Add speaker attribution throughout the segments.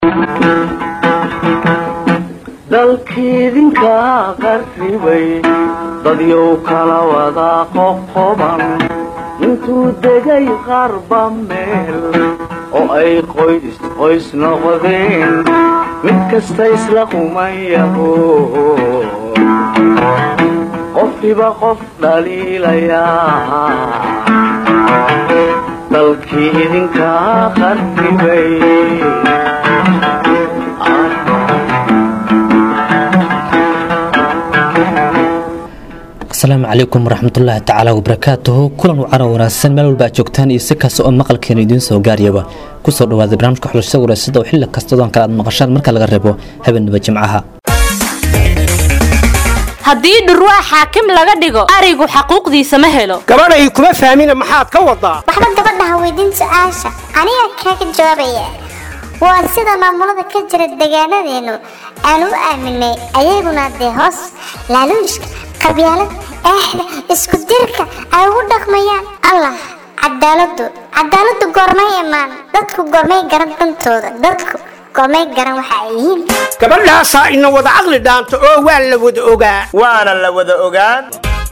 Speaker 1: dalkiidinka qarribay dadyow kala wada qoqoban intuu degay qarba meel oo ay qoys qoys noqdeen mid kasta isla qumayaho qofkiba qof dhaliilayaa dalkii idinka qarribay
Speaker 2: asalaamu calaykum waraxmatullaahi tacaala wabarakaatuhu kulan wacana wanaagsan meel walba aad joogtaan iyo si kasta oo maqalkeena idiin soo gaariyaba kusoo dhawaada barnaamijka xulashada wareysada oo xilli kastadoon kale aad maqashaan marka laga reebo habeenaba jimcaha
Speaker 3: haddii dhurwaa xaakim laga dhigo arigu xaquuqdiisa ma helo
Speaker 4: gabadhay kuma fahmina maxaad ka wadaa
Speaker 5: waxba gabadhaha weydiin su-aasha aniga kaaga jawaabaya waa sida maamulada ka jira deegaanadeennu aan u aaminay ayaguna dee hoos laaluushka qabyaalad eexda isku dirka ay ugu dhaqmayaan allah cadaaladu cadaaladu goormay imaan dadku goormay garan dantooda dadku goormay garan waxa ay yihiin
Speaker 4: gabadhaasaa ina wada caqli dhaanta oo waa la wada ogaa
Speaker 6: waana la wada ogaan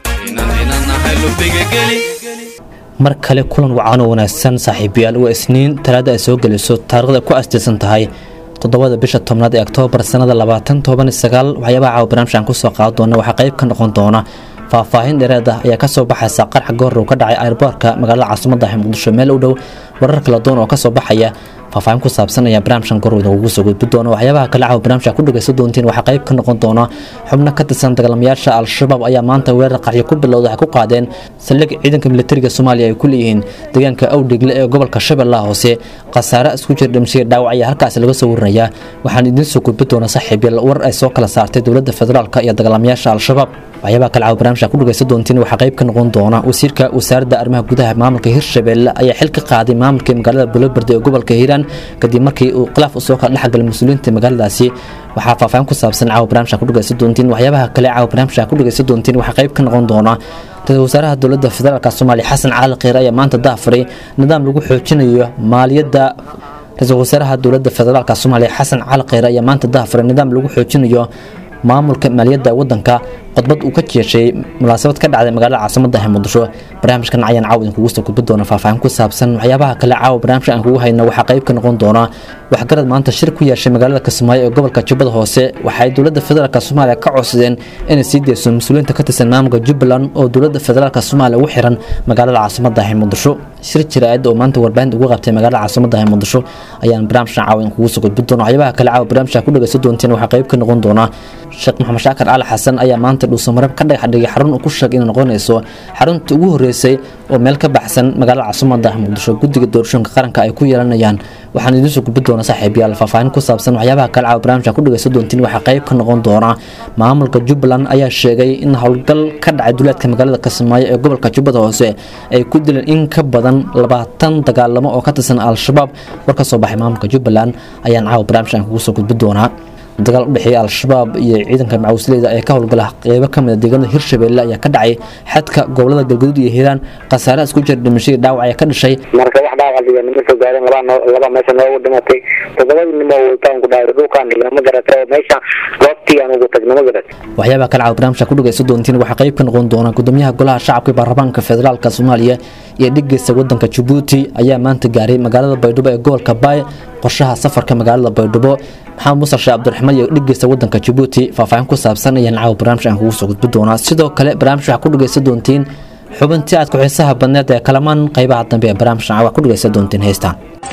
Speaker 2: mar kale kulan wacan oo wanaagsan saaxiibayaal waa isniin talaada ay soo gelayso taarikhda ku astaysan tahay toddobada bisha tobnaad ee oktoobar sannada labaatan toban sagaal waxyaabaha caawa barnaamijkan kusoo qaada doona waxaa qayb ka noqon doona faahfaahin dheereed ah ayaa kasoo baxaysa qarxa goorrow ka dhacay airboortka magaalada caasimadda ah muqdisho meel u dhow warar kala duwan oo kasoo baxaya faahfaahin ku saabsan ayaa barnaamijkan gorweyda ugu soo gudbi doona waxyaabaha kale caawa barnaamijka ku dhagaysan doontiin waxaa qayb ka noqon doona xubno ka tirsan dagaalamayaasha al-shabaab ayaa maanta weerar qarxyo ku bilowda waxay ku qaadeen saldhig ciidanka militariga soomaaliya ay ku leeyihiin deegaanka awdhigle ee gobolka shabeellaha hoose khasaare isku jir dhimashaya dhaawac ayaa halkaasi laga soo warinayaa waxaan idiin soo gudbi doona saaxiibyal war ay soo kala saartay dowladda federaalka iyo dagaalamayaasha al-shabaab waxyaabaha kale caawa barnaamijka ku dhagaysan doontiin waxaa qayb ka noqon doona wasiirka wasaaradda arrimaha gudaha maamulka hirshabeelle ayaa xil ka qaaday maamulka magaalada buloberde ee gobolka hiiraan kadib markii uu khilaaf u soo kala dhexgalay mas-uuliyiinta magaaladaasi waxaa faahfaahin ku saabsan caawa barnaamijka ku dhagaysan doontiin waxyaabaha kale caawa barnaamijka ku dhagaysan doontiin waxaa qayb ka noqon doona ra-iisul wasaaraha dowladda federaalka soomaaliya xasan cali kheyre ayaa maanta daafuray nidaam lagu xoojinayo maaliyadda ra-iisul wasaaraha dowladda federaalka soomaaliya xasan cali kheyre ayaa maanta daafuray nidaam lagu xoojinayo maamulka maaliyadda wadanka khudbad uu ka jeeshay munaasabad ka dhacday magaalada caasimada ah muqdisho barnaamijkan ayaan caawa idinkugu soo gudbi doona faahfaahin ku saabsan waxyaabaha kale caawa barnaamijka aan kugu hayna waxaa qayb ka noqon doona waxgarad maanta shir ku yeeshay magaalada kismaayo ee gobolka jubbada hoose waxaay dowladda federaalk soomaaliya ka codsadeen inay sii deyso mas-uuliyiinta ka tirsan maamulka jubbaland oo dowladda federaalk soomaaliya ugu xiran magaalada caasimada ah muqdisho shir jiraa'id oo maanta warbaahinta ugu qabtay magaalada caasimada ah muqdisho ayaan barnaamijkan caawa idinkugu soo gudbi doona waxyaabaha kale caawa barnaamijka ku dhagaysan doonteen waxaa qayb ka noqon doona sheekh maxamed shaakar cali xasan ayaa maanta dhuusamareeb ka dhagax dhigay xarun uu ku sheegay inay noqonayso xarunta ugu horeysay oo meel ka baxsan magaalada caasimada ah muqdisho guddiga doorashooyinka qaranka ay ku yeelanayaan waxaan idiin soo gudbi doona saaxiibayaal faahfaahin ku saabsan waxyaabaha kale caawa barnaamijka ku dhagaysan doontiin waxaa qayb ka noqon doona maamulka jubbaland ayaa sheegay in howlgal ka dhacay duleedka magaalada kismaayo ee gobolka jubbada hoose ay ku dileen in ka badan labaatan dagaalamo oo ka tirsan al-shabaab war ka soo baxay maamulka jubbaland ayaan caawa barnaamijkan kugu soo gudbi doonaa dagaal u dhexeeya al-shabaab iyo ciidanka macawisleyda ee ka howlgala qeybo ka mid a deegaanada hirshabeelle ayaa ka dhacay xadka gobolada galgaduud iyo hiiraan khasaare isku jira dhimashadii dhaawac ayaa ka dhashay
Speaker 7: marka wax dhaawac dhiga nima soo gaareen laba noo laba meesha noogu dhimatay toddobadii nimo waytaan ku dhaaway dhulkaan dhigna ma garatay oo meesha goobtii aan ugu tagna ma garatay
Speaker 2: waxyaabaha kale caawa barnaamijka ku dhagaysan doontiin waxaa qayb ka noqon doona gudoomiyaha golaha shacabka baarlamaanka federaalka soomaaliya iyo dhigeysa wadanka jabuuti ayaa maanta gaaray magaalada baydhabo ee gobolka baay qorshaha safarka magaalada baydhabo maxamed musar sheekh cabdiraxmaan iyo dhigeysa wadanka jabuuti faahfaahin ku saabsan ayaan caawa barnaamij aan kugu soo gudbi doonaa sidoo kale barnaamij waxaa ku dhagaysan doontiin xubintii aad ku-xiisaha badneed ee kalamaan qaybaha dambe ee barnaamijkan caawa ku dhagaysan doontiin heystaan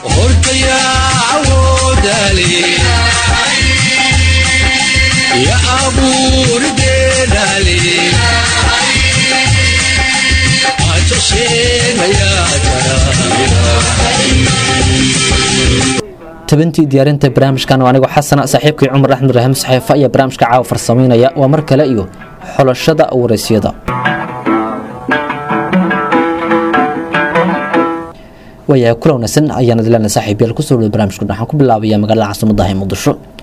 Speaker 2: tabintii diyaarinta barnaamijkan oo anigoo xasana saaxiibkii cumar axmed raahim saxiifa ayaa barnaamijka caawa farsamaynaya waa mar kale iyo xulashada waraysyada waayahay kula wanaagsan ayaan idilana saaxiibyaal kusoo dhaway barnaamijku waxaan ku bilaabayaa magaalada caasimada ah ee muqdisho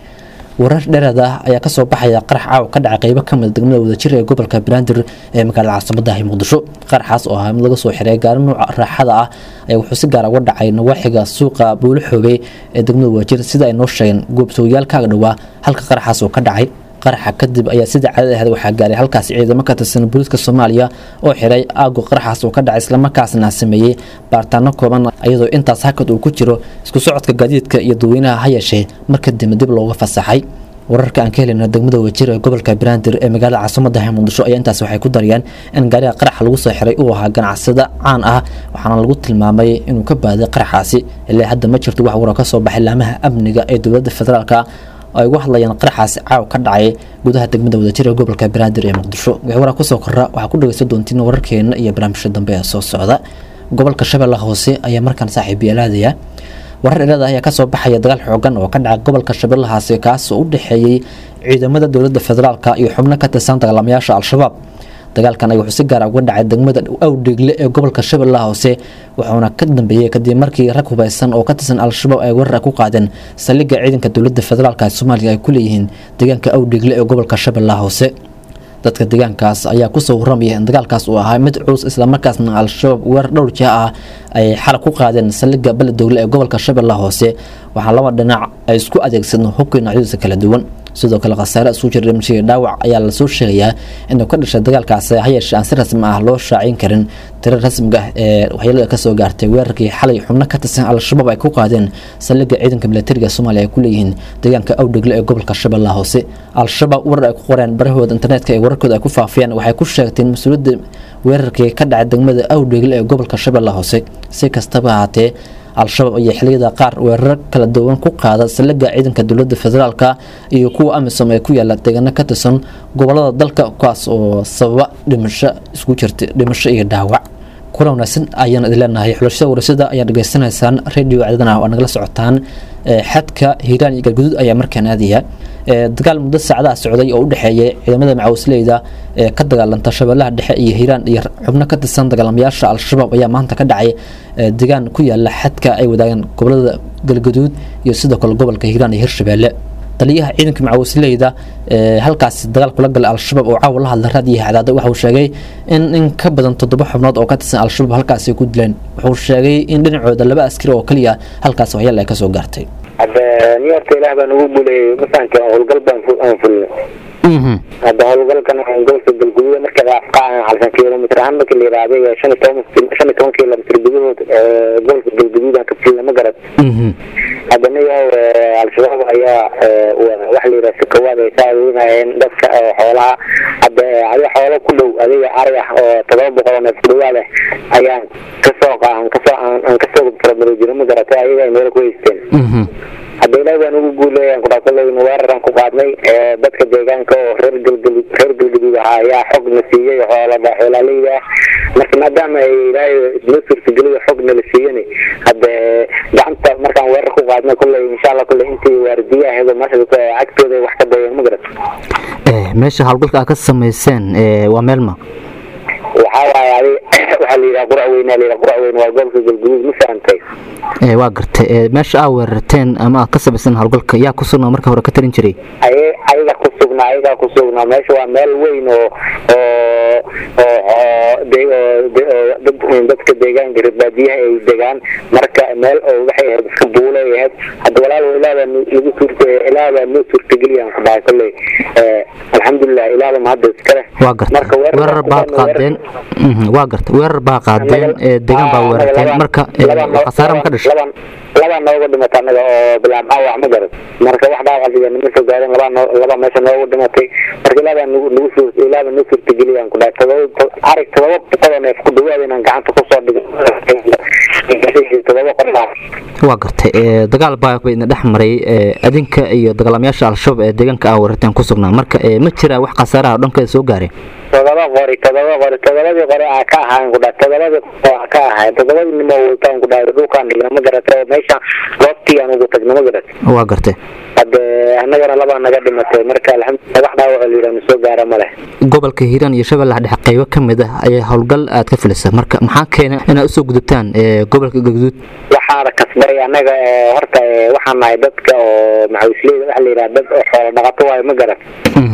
Speaker 2: warar dheeraad ah ayaa kasoo baxaya qarax caawa ka dhacay qeybo kamid degmada wadajir ee gobolka banaadir ee magaalada caasimada ah muqdisho qaraxaas oo ahaa mid laga soo xiray gaari nuuca raaxada ah ayaa wuxuu si gaar uga dhacay nawaaxiga suuqa buulaxoobey ee degmada wadajir sida ay noo sheegeen goobtooyaal kaaga dhowaa halka qaraxaas oo ka dhacay qaraxa kadib ayaa sida caadada ahayd waxaa gaaray halkaasi ciidamo ka tirsan booliiska soomaaliya oo xiray aago qaraxaas oo ka dhacay islamarkaasna sameeyey baaritaano kooban iyadoo intaas hakad uu ku jiro isku socodka gaadiidka iyo dadweynaha ha yeeshee marka dambe dib looga fasaxay wararka aan ka helina degmada wajir ee gobolka banaadir ee magaalada caasimada ah muqdisho ayaa intaas waxay ku darayaan in gaariga qaraxa lagu soo xiray uu ahaa ganacsada caan ah waxaana lagu tilmaamay inuu ka baaday qaraxaasi ilaa hadda ma jirto wax wara ka soo baxay laamaha amniga ee dowladda federaalka ay uga hadlayaan qaraxaasi caaw ka dhacay gudaha degmada wadajir ee gobolka banaadir ee muqdisho wixii waraa kusoo korra waxaa ku dhageysan doontiin wararkeena iyo barnaamijka dambe ee soo socda gobolka shabeellaha hoose ayaa markaan saaxiib yeelaadaya warar dheeraad ah ayaa kasoo baxaya dagaal xoogan oo ka dhacay gobolka shabeellahaasi kaas oo u dhexeeyey ciidamada dowladda federaalka iyo xubno ka tirsan dagaalamayaasha al-shabaab dagaalkan ay wuxuu si gaara uga dhacay degmada awdheegle ee gobolka shabeellaha hoose wuxuuna ka dambeeyey kadib markii rag hubeysan oo ka tirsan al-shabaab ay weerar ku qaadeen saldhigga ciidanka dowladda federaalk ee soomaaliya ay ku leeyihiin deegaanka awdheegle ee gobolka shabeellaha hoose dadka deegaankaas ayaa kusoo waramaya in dagaalkaas uu ahaa mid culus islamarkaasna al-shabaab weerar dhowr jaa ah ay xala ku qaadeen saldhigga beledowle ee gobolka shabeellaha hoose waxaa laba dhinac ay isku adeegsadeen hubka dhinacyadiisa kala duwan sidoo kale khasaare isuu jira dhimashadii dhaawac ayaa lasoo sheegayaa inuu ka dhashay dagaalkaasi hayeeshee aan si rasmi ah loo shaacin karin tiro rasmiga ah ee waxyeelada kasoo gaartay weerarkii xalay xubno ka tirsan al-shabaab ay ku qaadeen saldhigga ciidanka militariga soomaaliya ay ku leeyihiin deegaanka awdhegle ee gobolka shabeellaha hoose al-shabaab warar ay ku qoreen barahooda internetka ee wararkooda ay ku faafiyeen waxay ku sheegteen mas-uuliyadda weerarkii ka dhacay degmada awdhegle ee gobolka shabeellaha hoose si kastaba ahaatee al-shabaab ayaa xiliyada qaar weerar kala duwan ku qaada saldhigga ciidanka dowladda federaalka iyo kuwa amisom ee ku yaala deegaano ka tirsan gobolada dalka kuwaas oo sababa dhimasho isku jirta dhimasho iyo dhaawac kula wanaagsan ayaan idin leenahay xulashada warasada ayaa dhageysanaysaan radio cadana oo nagala socotaan xadka hiiraan iyo galguduud ayaa markaan aadaya dagaal muddo saacadaha socday oo u dhexeeyay ciidamada macawisleyda ee ka dagaalanta shabeellaha dhexe iyo hiiraan iyo xubno ka tirsan dagaalamayaasha al-shabaab ayaa maanta ka dhacay deegaan ku yaala xadka ay wadaagaan gobolada galguduud iyo sidoo kale gobolka hiiraan iyo hirshabeelle taliyaha ciidanka macawisleyda halkaasi dagaal kula galay al-shabaab oo caawa la hadla raadiyo hacdaada waxauu sheegay in in ka badan toddoba xubnood oo ka tirsan al-shabaab halkaasi ku dileen wuxuu sheegay in dhinacooda laba askari oo keliya halkaas waxyaal ay kasoo gaartay
Speaker 7: hadda nin horta ilaah baa nagu guuleeyey masaanka howlgal baan aan fulnay hadda howlgalkan gobolka galguduud marka afqaa halkan kilomitr ahaan marka la yiraahday shan iyo toban shan iyo toban kilomitr gudahood gobolka galguduud aan ka fulnay ma garad hadda niyow al-shabaab ayaa waxa la yiraha sakawaad ay ka aruurinayeen dadka xoolaha hadda adiga xoolo ku dhow adiga ari ah oo todoba boqol oo neef ku dhawaad ah ayaan kasoo aan kasoo aan kasoo faramaroojino ma garatay ayaga ay meel ku haysteen hadda ilaah baan ugu guuleeyaan kudhaafalayn weeraraan ku qaadnay dadka deegaanka oo reer galgalud reer galgaduud ahaa ayaa xog na siiyey xoolada xoolaaleyda ah marka maadaama ay ilaahay noo suurtageliyo xog nala siiyani hadda gacanta markaan weerar ku qaadnay kulley insha allah kulley intii waardiye ahayd oo marka agtooda wax ka dayeen ma garat
Speaker 2: meesha howlgalka aad ka samayseen waa meelma
Speaker 7: waxaa waaye adi waxaa la yidhaha qurac weyne la yidhaha qurac weyne waa gobolka galguduud ma fahantay
Speaker 2: waa gartay meesha aa weerarteen ama aad ka samayseen howlgalka yaa ku sugnaa marka hore ka tarin jiray
Speaker 7: ay ayaga ku sugnaa ayagaa ku sugnaa meesha waa meel weyn oo oo oo oo dadka deegaanka reerbaadiyaha ay degaan marka meel oo waxay ahayd iska buule ay ahayd hadda walaal ilaabaa nagu suurta ilaabaa noo suurtageliyaan ku dhahay kolley alxamdulilah ilaaba mahadda iskale
Speaker 2: waa gartay weerar baad qaadeen waa gartay weerar baa qaadeen deegaan baa weerarteen marka khasaare ma ka dhashay
Speaker 7: laba nooga dhimata anaga oo bilaab dhaawac ma garan marka wax dhaawaciga nima soo gaareen laba noo laba meesha nooga dhimatay marka ilaabaa nagu nagu suur ilaabaa noo suurtageliyaan ku dhahay todoba arig todoba boqol oo neef ku dhawaad inaan gacanta kusoo dhigo todoba qof
Speaker 2: waa gartay dagaal baa idin dhex maray adinka iyo dagaalamayaasha al-shabaab ee deegaanka aa weerarteen ku sugnaa marka ma jiraa wax khasaaraha dhankeeda soo gaaray
Speaker 7: todoba qori todoba qori todobadii qori aa ka ahaan ku dhahay todobadii aa ka ahayn todobadii nimo wultaan ku dhahay dhulkaan dhigna ma garatay meesha goobtii aan ugu tagna ma garatay
Speaker 2: waa gartay
Speaker 7: hadde annagana labaa naga dhimatay marka alxamdulilah wax dhaawaco la yidhaha soo gaara ma leh
Speaker 2: gobolka hiiraan iyo shabeellaha dhexe qaybo ka mid ah ayaa howlgal aad ka filisa marka maxaa keena inaad usoo gudubtaan gobolka galguduud
Speaker 7: waxaana kasbay annaga horta waxaan nahay dadka oo macawisleyda waxa la yidhaha dad oo xoolo dhaqato waayo ma garan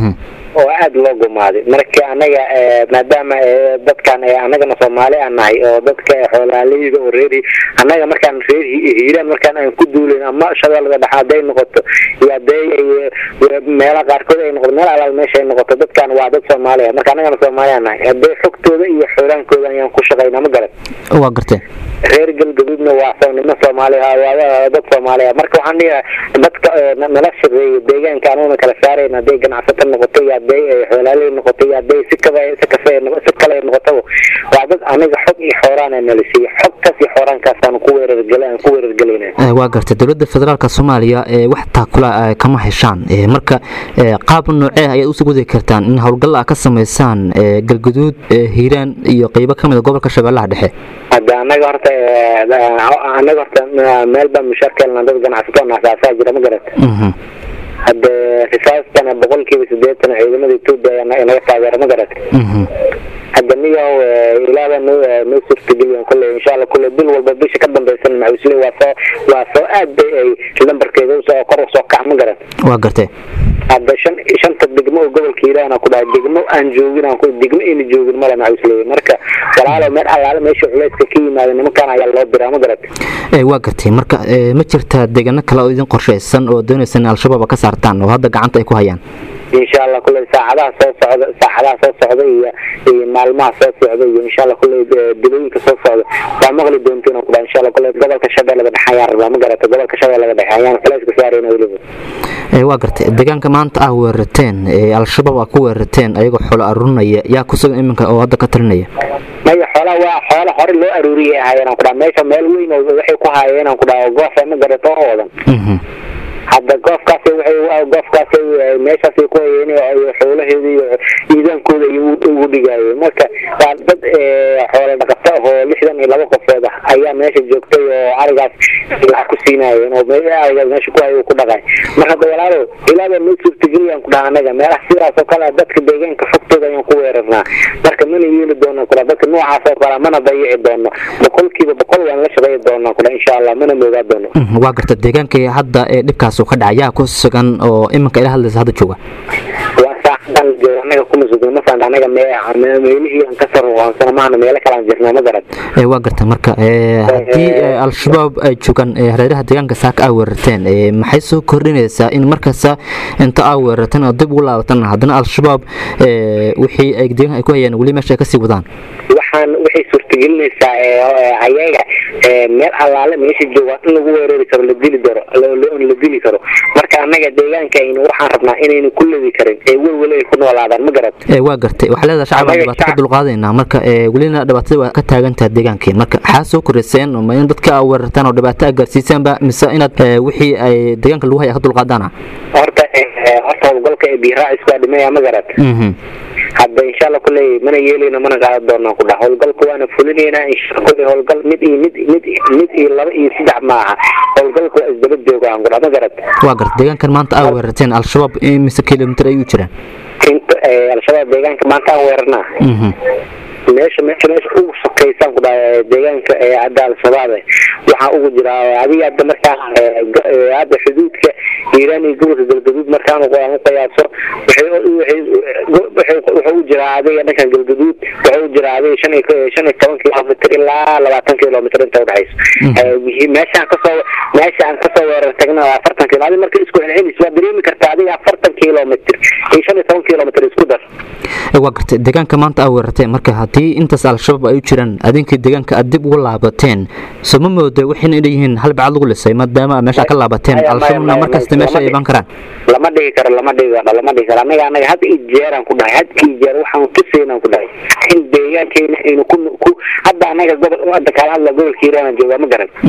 Speaker 7: oo aada loo gumaaday marka anaga maadaama dadkan anagana soomaali aan nahay oo dadka xoolaaleyda oo reer annaga markaan reer hiiraan markaan aan ku duulayn ama shabeellada dhexe hadday noqoto iyo hadday meela qaarkood ay noqoto meel alaal meesha ay noqoto dadkan waa dad soomaaliya marka annagana soomaaliya nahay hadday xogtooda iyo xoolaankooda ayaan ku shaqaynaa ma garan
Speaker 2: waa gartee
Speaker 7: reer galgaduudna waa soonimo soomaaliya waa dad soomaaliya marka waxaan dhigaa dadka nala shaqeeya deegaanka anuuna kala saarayn hadday ganacsato noqoto iyo hadday xoolaaley noqoto iyo hadday si kaba si kase si kale ay noqotaba waa dad aniga xog iyo xooraan nala siiya xogtaas iyo xooraankaas aan ku weerargel aan ku weerargelayna
Speaker 2: waa gartay dowladda federaalka soomaaliya wax taakula kama heshaan marka qaab noocee ayaad usoo gudi kartaan in howlgal ah ka samaysaan galguduud hiiraan iyo qeybo ka mid a gobolka shabeellaha dhexe
Speaker 7: hadda anaga horta anaga horta meel baan mushaarkeelna dad ganacsato naasaasaa jira ma garata hadde risaastana boqolkiiba sideetan ciidamada etoobiya ayaa inaga taageera ma garata hadda niyow ilaaba noo noo suurtageliyan kolley insha allah kolley bil walba bisha ka dambaysan maxuusle waa soo waa soo aad bay ay lambarkeeda usoo kor usoo kac ma garan
Speaker 2: waa gartee
Speaker 7: hadda shan shanta degmo oo gobolka hiiraan ku dhahay degmo aan joogin aan ku degmo ayna joogin male maxuusle marka walaalo meel allaale meesha culayska ka yimaada nimankan ayaa loo diraa ma garat
Speaker 2: waa gartay marka ma jirtaa deegaano kale oo idin qorshaysan oo doonaysan in al-shabaab ka saartaan oo hadda gacanta ay ku hayaan
Speaker 7: insha allah kulley saacadaha soo socda saacadaha soo socda iyo iyo maalmaha soo socda iyo insha allah kulley dilooyinka soo socda waa maqli doontiin oo kudha insha allah kulley gobolka shabeellada dhexe ayaan rabaa ma garata gobolka shabeellada dhexe ayaan culayska saarayna weliba
Speaker 2: waa gartay deegaanka maanta ah weerarteen al-shabaab aa ku weerarteen ayagoo xoolo arurinaya yaa ku sugan iminka oo hadda ka talinaya
Speaker 7: maya xoolaa waa xoola hore loo aruuriyay ahaayeen aan ku dhaha meesha meel weyn oo waxay ku haayeen aan ku dhaha goofa ma garata oo wadan hadda goofkaas waxay goofkaas meeshaas ku hayeen xoolaheeda iyo iidaankooda ay ugu dhigaayeen marka waa dad xoolo dhaqato oo lixdan iyo laba qofood ah ayaa meesha joogtay oo arigaas lacag ku siinaayeen oo arigaas meesha ku hayo ku dhaqay marka hadda walaalo ilaaba noo suurtageliyaan ku dhaha anaga meelaha sidaas oo kale dadka deegaanka fogtooda ayaan ku weerarnaa marka mana yeeli doona kula dadka noocaas oo kale mana dayici doono boqolkiiba boqol waan la shaqeey doonaa kula insha allah mana moogaa doono
Speaker 2: waa garta deegaanka hadda ee dhibkaas ka dhacay yaa ku sugan oo iminka ila hadlaysa hadda jooga
Speaker 7: waa saacadan jooga anaga kuma sugna masaan anaga meelihii aan ka sarwansana maana meelo kale aan jirnaa ma garan
Speaker 2: waa garta marka haddii al-shabaab ay joogaan hareeraha deegaanka saaka aa weerarteen maxay soo kordhinaysaa in markasta inta aa weerarteen oo dib ugu laabatan haddana al-shabaab wixii ay deegaanka ay ku hayaan weli meesha ay kasii wadaan
Speaker 7: waxaan waxay suurtagelinaysaa ayaga meel allaale meesha joogaan in lagu weerari karo la dili karo la dili karo marka annaga deegaankaynu waxaan rabnaa inaynu ku ledi karin ee welwel ay ku noolaadaan ma garat
Speaker 2: waa gartay waxaa leedahay shacabaan dhibaato ka dulqaadaynaa marka welina dhibaatada waa ka taagantaha deegaankeen marka maxaa soo korayseen ma in dadka aa weerartaan oo dhibaato aa gaarsiisaanba mise inaad wixii ay deegaanka lagu haya ka dulqaadaana
Speaker 7: horta horta howlgalka ee biiraacis waa dhimaya ma garat hadda insha allah kulley mana yeelayno mana qaadan doonaa ku dhaha howlgalka waana fulinaynaa insha kulley howlgal mid iyo mid mid mid iyo laba iyo saddex maaha howlgalka waa isdaba jooga aan ku dhaha ma garat
Speaker 2: waa garta deegaankan maanta aa weerarteen al-shabaab mise kilomitr ayuu jiraan
Speaker 7: inta al-shabaab deegaanka maanta aan weerarnaa meesha meesha meesha ugu sokaysaan ku dhaha deegaanka hadda al-shabaab waxaa ugu jira adiga hadda markaa hadda xuduudka hiiraan iyo gobolka galgaduud markaan u qiyaaso wuxuu u jiraa adiga dhankan galgaduud wuxuu u jiraa adiga shan iyo shan iyo toban kilomitr ilaa labaatan kilomitr inta udhexayso meeshaan kasoo meesha aan kasoo weerar tagna waa afartan kilo adiga marka isku celcelis waa dareemi kartaa adiga afartan kilomitr iyo shan iyo toban kilomitr isku dar
Speaker 2: waa gartay deegaanka maanta aa weerarteen marka haddii intaas al-shabaab ay u jiraan adinkii deegaanka aad dib ugu laabateen soo ma mooda waxayna leeyihiin hal bacad lagu lisay maadaama meesha ka laabateen al-shabaabna markasta meesha ay iman karaan
Speaker 7: lama dhigi karo lama dhigi karo lama dhigi karo anaga anaga had iyo jeeraan ku dhahay had iyo jeer waxaan tusaynaan ku dhahay in deegaankeena aynu ku ku hadda anaga gobol hadda kala hadla gobolka hiiraan joogaa ma garan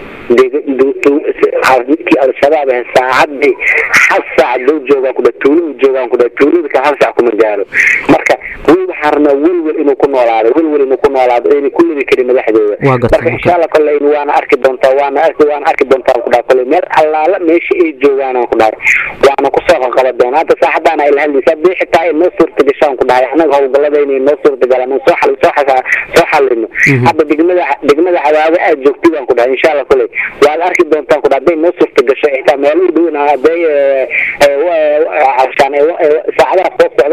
Speaker 7: ninkii al-shabaab ah saacadii hal saac dhow joogaan ku dhahay tuulo joogaan ku dhahay tuulada ka hal saac kuma gaaro marka way waxaan rabnaa welwel inuu ku noolaado welwel inuu ku noolaado ayna ku lidi karin madaxdooda marka insha allah kolley waana arki doontaa waana arki waana arki doontaa ku dhahay kolley meel allaala meesha ay joogaan aan ku dhahay waana kusoo qaqaba doonaa hadda saaxadaan ay la hadlaysa haddii xitaa ay noo suurta gashaan ku dhahay anaga howlgaladayna ay noo suurta galaan soo xal soo xasa soo xalino hadda degmada degmada cadaado aad joogtid aan ku dhahay insha allah kolley waad arki doontaan ku dhahay hadday noo suurta gasho xitaa meelo u dhow hadday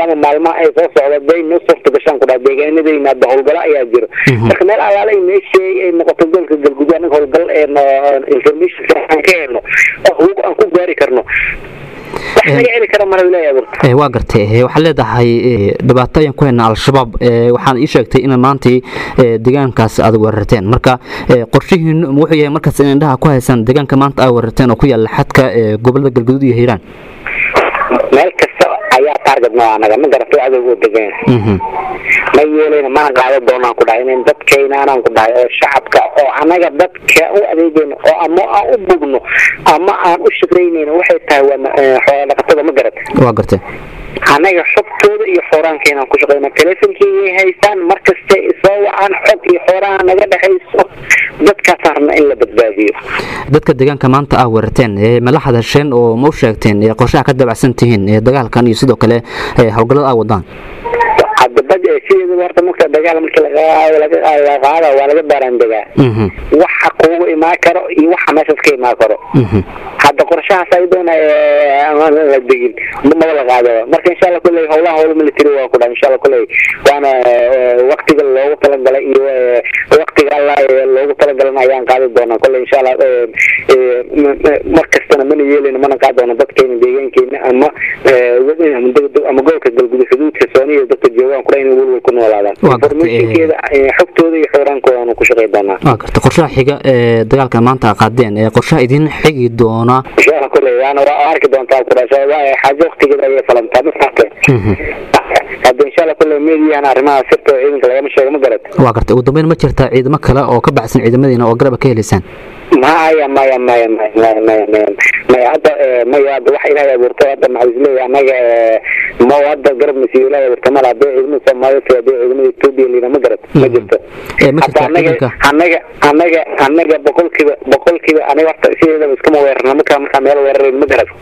Speaker 7: maadaama maalmaha ay soo socdo day noo suurta gashaan ku dhaha deegaanadayna hadda howlgalo ayaa jiro marka meel alaala ay meeshii ay noqoto gobolka galgudud anaga howlgal information aan ka helno oo aan ku gaari karno wax naga celi kara mara ilaahay abuurta
Speaker 2: waa gartay waxaad leedahay dhibaato ayaan ku haynaa al-shabaab waxaad ii sheegtay in maantii deegaankaas aad weerarteen marka qorshihiin wuxuu yahay markaas in indhaha ku haysaan deegaanka maanta aad weerarteen oo ku yaala xadka gobolada galguduud iyo hiiraan
Speaker 7: meel kasta ayaa taarget noo anaga ma garatay cadowga u degan ma yeelayna mana qaado doonaan ku dhahay inan dadkayna anaan ku dhahay oo shacabka oo anaga dadka u adeegayno oo ama aan u bugno ama aan u shigraynayno waxay tahay waa xoola dhaqatada ma garat
Speaker 2: waa gartay
Speaker 7: anaga xogtooda iyo xooraankeenaan ku shaqeyna telefonkiiyay haystaan markasta soo wacaan xog iyo xooraha naga dhexayso dadkaas rabna in la badbaadiyo
Speaker 2: dadka deegaanka maanta ah weerarteen ma la hadasheen oo ma u sheegteen qorshaha ka dabacsan tihiin dagaalkan iyo sidoo kale howlgallada aa wadaan
Speaker 7: hadabad sideedaba horta marka dagaal markii laga qaada waa laga baaraan degaa waxa kuugu imaan karo iyo waxa meeshaas ka imaan karo hadda qorshahaas ay doona la degin maba la qaadaba marka insha allah kulley howlaha howla military waa ku dhaha insha allah kulley waana waktiga loogu talagalay iyo waktiga alla loogu talagalana ayaan qaadi doonaa kulley insha allah mar kastana mana yeelayno mana qaadi doono dadkeena deegaankeena ama ama gobolka galgudud xuduudka sooniya dadka joogaan kudha inay welwel ku noolaadaan informationkeeda xogtooda iyo xooraankooda aanu ku shaqey doonaa
Speaker 2: waa garta qorshaha xiga ee dagaalka maanta a qaadeen ee qorshaha idin xigi doona
Speaker 7: insha allah kulley waana waa arki doontaa kudhasha waa xaajo waktigeeda ayay falantaa ma fahamtay hadda insha allah kulley meediyahan arrimaha sirta oo ciidanka lagama sheego ma garat
Speaker 2: waa garta ugu dambeyn ma jirtaa ciidamo kale oo ka baxsan ciidamadiina oo garaba ka helaysaan
Speaker 7: maya maya maya maya maya maya maya maya hadda maya hadda waxa ilaahay abuurtay hadda maxaa isleeyahay annaga ma hadda garab masiibo ilaahay abuurtay mala hadee ciidamada soomaaliyeed hadee ciidamada etoobiya liina ma garat ma jirto hadda annaga annaga annaga annaga boqolkiiba boqolkiiba aniga horta sideedaba iskama weerarna markaa markaa meel weerarayn ma garat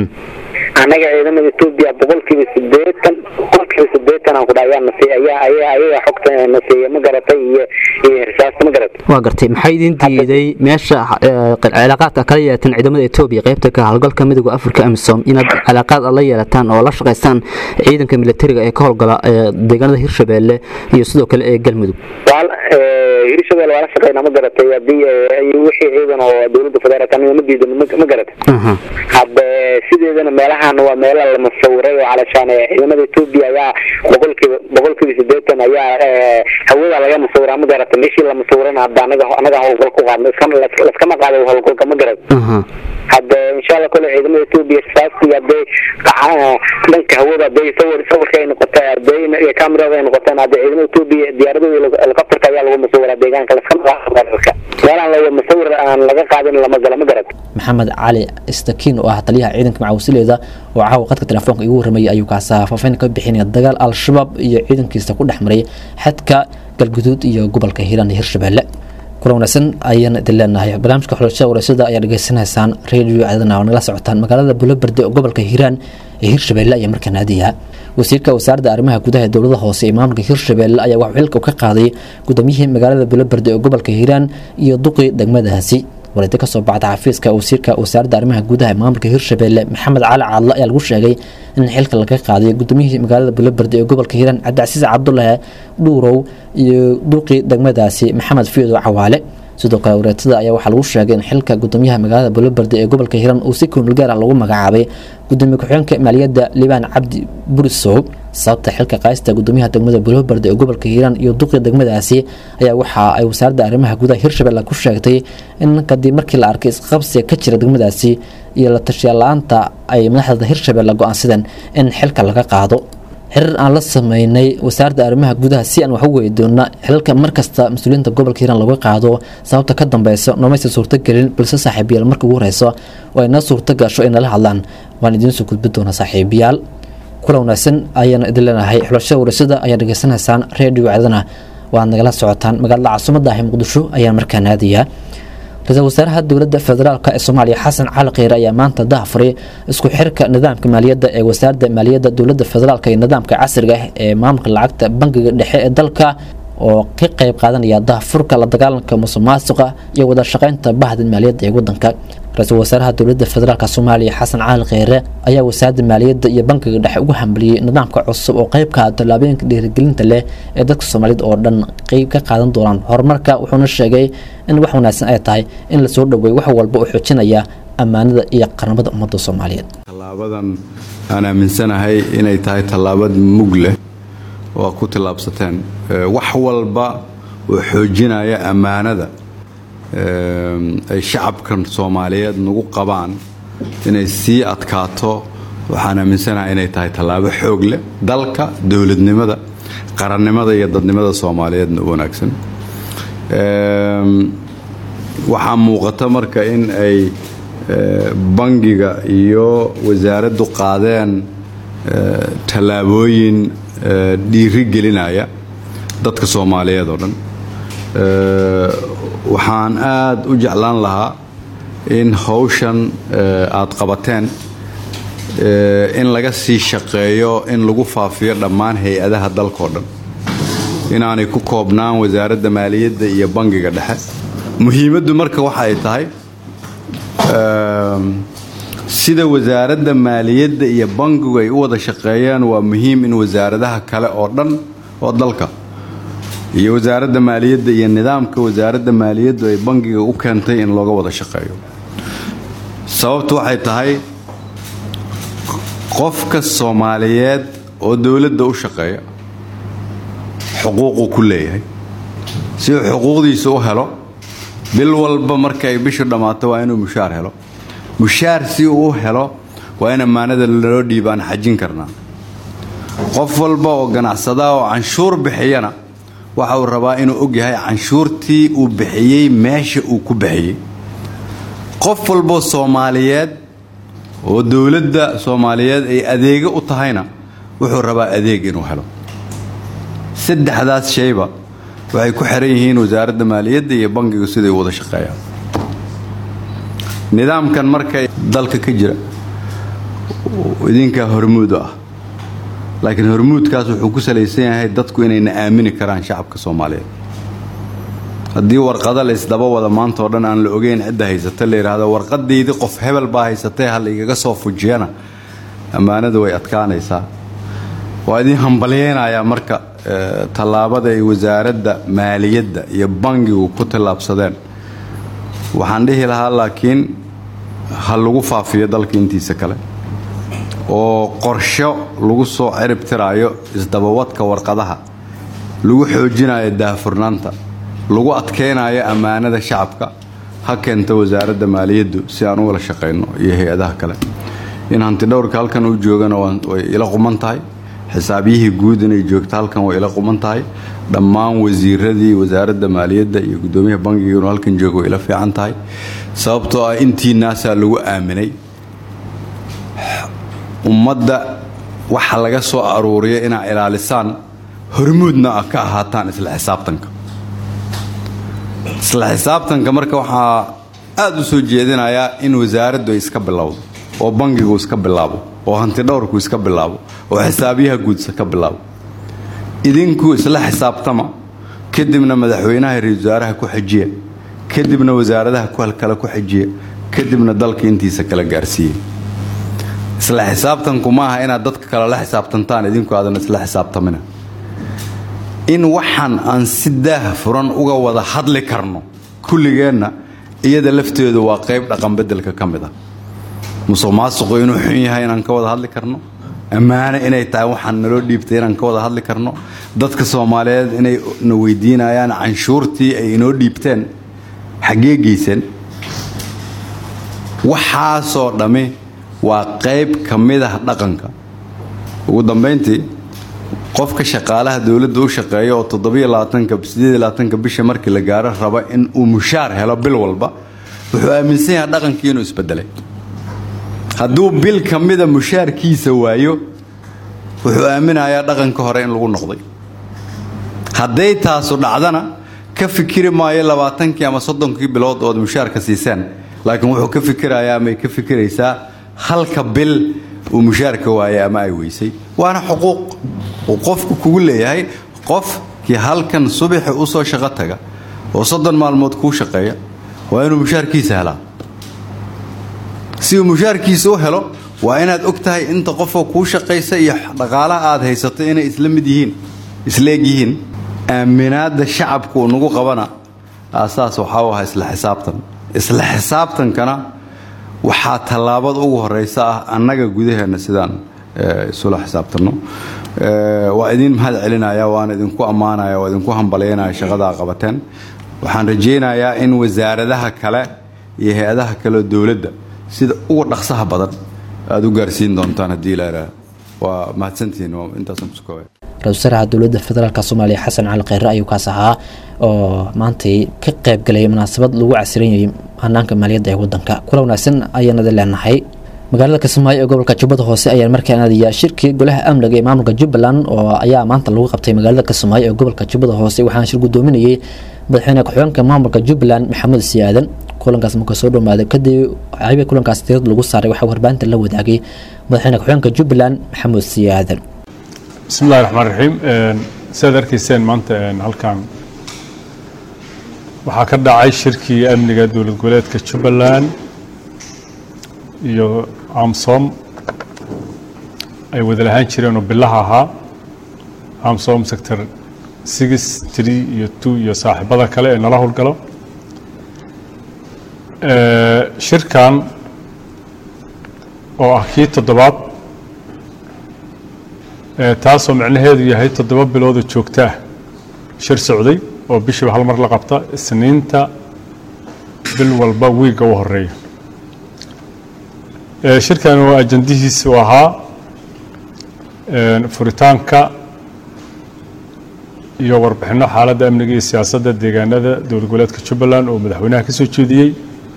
Speaker 7: annaga ciidamada etoobiya boqolkiiba sideetan boqolkiiba sideetan aan ku dhaha ayaa nasiiy ayaa ayaa ayaga xogta nasiiya ma garatay iyo iyo risaasta ma garatay
Speaker 2: waa gartay maxaa idin diiday meesha cilaaqaadka kala yeelataan ciidamada etoobiya qaybta ka howlgalka midooda afrika amisom inaad cilaaqaad la yeelataan oo la shaqaystaan ciidanka militariga ee ka howlgala deegaanada hirshabeelle iyo sidoo kale ee galmudug
Speaker 7: hirshabelle waa la shaqeynaa ma garatay hadii wixii ciidan oo dowladda federaalka aniga ma diidan ma garatay hadda sideedana meelahan waa meela la masawiray oo calashaan ciidamada etoobiya ayaa boqolkiiba boqolkiiba sideetan ayaa hawada laga masawiraa ma garatay meeshii la masawirana hadda anaga anaga howlgal ku qaadno laskama qaado howlgalka ma garat hadda insha allah kole ciidamada etoobiya saasti hadday dhanka hawada hadday sawir sawirka ay noqotay hadday kamerada ay noqoteen hadda ciidamada etoobiya diyaaradooda helicopterka ayaa lagu masawiraa deegaanka laskama qaado meelaan laga masawir aan laga qaadin lama gala ma garat
Speaker 2: maxamed cali istakiin oo ah taliyaha ciidanka macawsileeda oo caawa qadka telefoonka igu warramayay ayuu kaasaa faafeen ka bixinaya dagaal al-shabaab iyo ciidankiisa ku dhex maray xadka galguduud iyo gobolka hiiraan iyo hirshabeelle kula wanaagsan ayaan idin leenahay barnaamijka xulashada wareysada ayaa dhegeysanaysaan radio cadana oo nagala socotaan magaalada buloberde oo gobolka hiiraan ee hirshabeelle ayaa markaa naadiya wasiirka wasaaradda arrimaha gudaha ee dowlada hoose ee maamulka hirshabeelle ayaa waxuu xilka ka qaaday gudoomiyihii magaalada buloberde ee gobolka hiiraan iyo duqii degmadaasi wareeda kasoo baxda xafiiska wasiirka wasaaradda arrimaha gudaha ee maamulka hirshabeelle maxamed cali caadle ayaa lagu sheegay in xilka laga qaaday gudoomiyihii magaalada buloberde ee gobolka hiiraan cabdicasiis cabdulahi dhuurow iyo duqii degmadaasi maxamed fiido cawaale sidoo kale wareetada ayaa waxaa lagu sheegay in xilka gudoomiyaha magaalada buloberde ee gobolka hiiraan uu si koonulgaar ah lagu magacaabay gudoomiye ku-xigeenka maaliyadda libaan cabdi burisow sababta xilka qaaysta gudoomiyaha degmada buloberde ee gobolka hiiraan iyo duqii degmadaasi ayaa waxa ay wasaaradda arrimaha gudaha hirshabelle ku sheegtay in kadib markii la arkay isqabsiga ka jira degmadaasi iyo la tashiyaal la-aanta ay madaxda hirshabelle go-aansadeen in xilka laga qaado xiriir aan la sameynay wasaaradda arrimaha gudaha si aan wax u weydoona xilalka markasta mas-uuliyiinta gobolka hiiraan laga qaado sababta ka dambeysa noomaysa suurtogelin balse saaxiibayaal marka ugu horeyso oo ay noo suurto gasho ay nala hadlaan waan idiinsoo gudbi doonaa saaxiibayaal kula wanaagsan ayaan idin leenahay xulashada wareysada ayaa dhegeysanaysaan redio cadana waad nagala socotaan magaalada caasimadda ah ee muqdisho ayaan markaa naadiyaa ra-iisul wasaaraha dowladda federaalk ee soomaaliya xasan cali kheyre ayaa maanta dahafuray isku xirka nidaamka maaliyadda ee wasaaradda maaliyadda dowladda federaalk iyo nidaamka casriga ah ee maamulka lacagta bangiga dhexe ee dalka oo ka qayb qaadanaya dahafurka la dagaalanka musuq maasuqa iyo wada shaqeynta bahda maaliyadda ee wadanka ra-iisul wasaaraha dowladda federaalk soomaaliya xasan cali kheyre ayaa wasaaradda maaliyadda iyo bankiga dhexe ugu hambaliyey nidaamka cusub oo qeybka ah tallaabooyinka dhiirigelinta leh ee dadka soomaaliyeed oo dhan qeyb ka qaadan doonaan horumarka wuxuuna sheegay in wax wanaagsan ay tahay in lasoo dhaweeyo wax walba oo xoojinaya ammaanada iyo qaramada ummadda soomaaliyeed
Speaker 6: tallaabadan aan aaminsanahay inay tahay tallaabad mug leh oo aad ku tillaabsateen wax walba oo xoojinaya ammaanada ay shacabkan soomaaliyeed nagu qabaan inay sii adkaato waxaan aaminsanahay inay tahay tallaabo xoog leh dalka dowladnimada qarannimada iyo dadnimada soomaaliyeedna u wanaagsan waxaa muuqata marka in ay bangiga iyo wasaaraddu qaadeen tallaabooyin dhiiri gelinaya dadka soomaaliyeed oo dhan waxaan aad u jeclaan lahaa in hawshan aad qabateen in laga sii shaqeeyo in lagu faafiyo dhammaan hay-adaha dalkao dhan inaanay ku koobnaan wasaaradda maaliyadda iyo bangiga dhexe muhiimaddu marka waxa ay tahay sida wasaaradda maaliyadda iyo bangigu ay u wada shaqeeyaan waa muhiim in wasaaradaha kale oo dhan oo dalka iyo wasaaradda maaliyadda iyo nidaamka wasaaradda maaliyaddu ay bangiga u keentay in looga wada shaqeeyo sababtu waxay tahay qofka soomaaliyeed oo dowladda u shaqeeya xuquuquu ku leeyahay si uu xuquuqdiisa u helo bil walba marka ay bishu dhammaato waa inuu mushaar helo mushaar si uu u helo waa in ammaanada loo dhiibaan xajin karnaa qof walba oo ganacsadaa oo canshuur bixiyana waxa uu rabaa inuu ogyahay canshuurtii uu bixiyey meesha uu ku bixiyey qof walboo soomaaliyeed oo dowladda soomaaliyeed ay adeego u tahayna wuxuu rabaa adeeg inuu helo saddexdaas shayba waxay ku xiran yihiin wasaaradda maaliyadda iyo bangigu siday u wada shaqeeyaan nidaamkan marka dalka ka jira idinkaa hormuud ah laakiin hormuudkaas wuxuu ku salaysan yahay dadku inayna aamini karaan shacabka soomaaliyeed haddii warqado la isdaba wada maanta oo dhan aan la ogeyn cidda haysata la yidhaahdo warqadaydii qof hebel baa haysatay ha laygaga soo fujiyana ammaanadu way adkaanaysaa waa idin hambalyeynayaa marka tallaabada ay wasaaradda maaliyadda iyo bangigu ku tallaabsadeen waxaan dhihi lahaa laakiin ha lagu faafiyo dalka intiisa kale oo qorsho lagu soo cirib tiraayo isdabawadka warqadaha lagu xoojinayo daahfurnaanta lagu adkaynayo ammaanada shacabka ha keenta wasaaradda maaliyaddu si aan u wada shaqayno iyo hay-adaha kale in hantidhowrka halkan uu joogana way ila quman tahay xisaabyihii guud inay joogto halkan way ila quman tahay dhammaan wasiiradii wasaaradda maaliyadda iyo guddoomiyaha bangiga inuu halkan joogo way ila fiican tahay sababtoo ah intiinaasaa lagu aaminay ummadda waxa laga soo aruuriya inaa ilaalisaan hormuudna a ka ahaataan isla xisaabtanka isla xisaabtanka marka waxaa aada u soo jeedinayaa in wasaaraddu ay iska bilowdo oo bangigu iska bilaabo oo hantidhowrku iska bilaabo oo xisaabyaha guud iska bilaabo idinku isla xisaabtama kadibna madaxweynaha ra-isul wasaaraha ku xejiya kadibna wasaaradaha kale ku xejiya kadibna dalka intiisa kala gaarsiiya isla xisaabtanku ma aha inaad dadka kale la xisaabtantaan idinku aadan isla xisaabtamina in waxaan aan si daah furan uga wada hadli karno kulligeenna iyada lafteedu waa qayb dhaqanbedelka ka mid ah musuq maasuqu inuu xun yahay inaan ka wada hadli karno ammaane inay tahay waxaan naloo dhiibtay inaan ka wada hadli karno dadka soomaaliyeed inay na weydiinayaan canshuurtii ay inoo dhiibteen xaggee geysan waxaasoo dhammi waa qayb ka mid ah dhaqanka ugu dambayntii qofka shaqaalaha dowladda u shaqeeya oo toddobaaaaanka bisha markii la gaaro raba in uu mushaar helo bil walba wuxuu aaminsan yahay dhaqankii inuu isbedelay hadduu bil ka mida mushaarkiisa waayo wuxuu aaminayaa dhaqanka hore in lagu noqday hadday taasu dhacdana ka fikiri maayo labaatankii ama soddonkii bilood ood mushaarka siiseen laakiin wuxuu ka fikirayaa amay ka fikiraysaa halka bil uu mushaarka waayay ama ay weysay waana xuquuq uu qofku kugu leeyahay qofkii halkan subaxi u soo shaqo taga oo soddon maalmood kuu shaqeeya waa inuu mushaarkiisa helaa si uu mushaarkiisa u helo waa inaad og tahay inta qofoo kuu shaqaysa iyo dhaqaalaha aad haysato inay isla mid yihiin isla eg yihiin aaminaadda shacabku uu nagu qabana aasaas waxaa u ahaa isla xisaabtan isla xisaabtankana waxaa tallaabada ugu horeysa ah annaga gudaheenna sidaan isula xisaabtanno waa idiin mahad celinaya waan idinku ammaanaya waa idinku hambalyaynaya shaqadaa qabateen waxaan rajaynayaa in wasaaradaha kale iyo hay-adaha kale dowladda sida uga dhaqsaha badan aada u gaarsiin doontaan haddii la waa mahadsantihiin intaasaan kusoo koobaya
Speaker 2: ra-isul wasaaraha dowladda federaalk soomaaliya xasan cali kheyre ayuu kaas ahaa oo maantay ka qayb galayay munaasabad lagu casiranyayay hanaanka maaliyadda ee wadanka kula wanaagsan ayaanada leenahay magaalada kismaayo ee gobolka jubbada hoose ayaa markaan aadaya shirkii golaha amniga ee maamulka jubbaland oo ayaa maanta lagu qabtay magaalada kismaayo ee gobolka jubbada hoose waxaana shir gudoominayay madaxweyne ku-xigeenka maamulka jubbaland maxamuud siyaadan kulankaas marka soo dhawaaday kadib waxyaabay kulankaas tirad lagu saaray waxaa warbaahinta la wadaagay madaxweyne ku-xigeenka jubbaland maxamuud siyaadan
Speaker 8: bismi illahi raxmaan raxiim sidaad arkayseen maanta halkan waxaa ka dhacay shirkii amniga dowlad goboleedka jubbaland iyo amsom ay wada lahaan jireen oo bilaha ahaa amsom sector six tree iyo two iyo saaxiibada kale ee nala howlgalo shirkan oo ah kii toddobaad taasoo macnaheedu yahay toddoba biloodoo joogtaah shir socday oo bishiiba hal mar la qabta isniinta bil walba wiigga u horeeya shirkan oo ajandihiisu ahaa furitaanka iyo warbixinno xaaladda amniga iyo siyaasadda deegaanada dowlad goboleedka jubbaland oo madaxweynaha ka soo jeediyey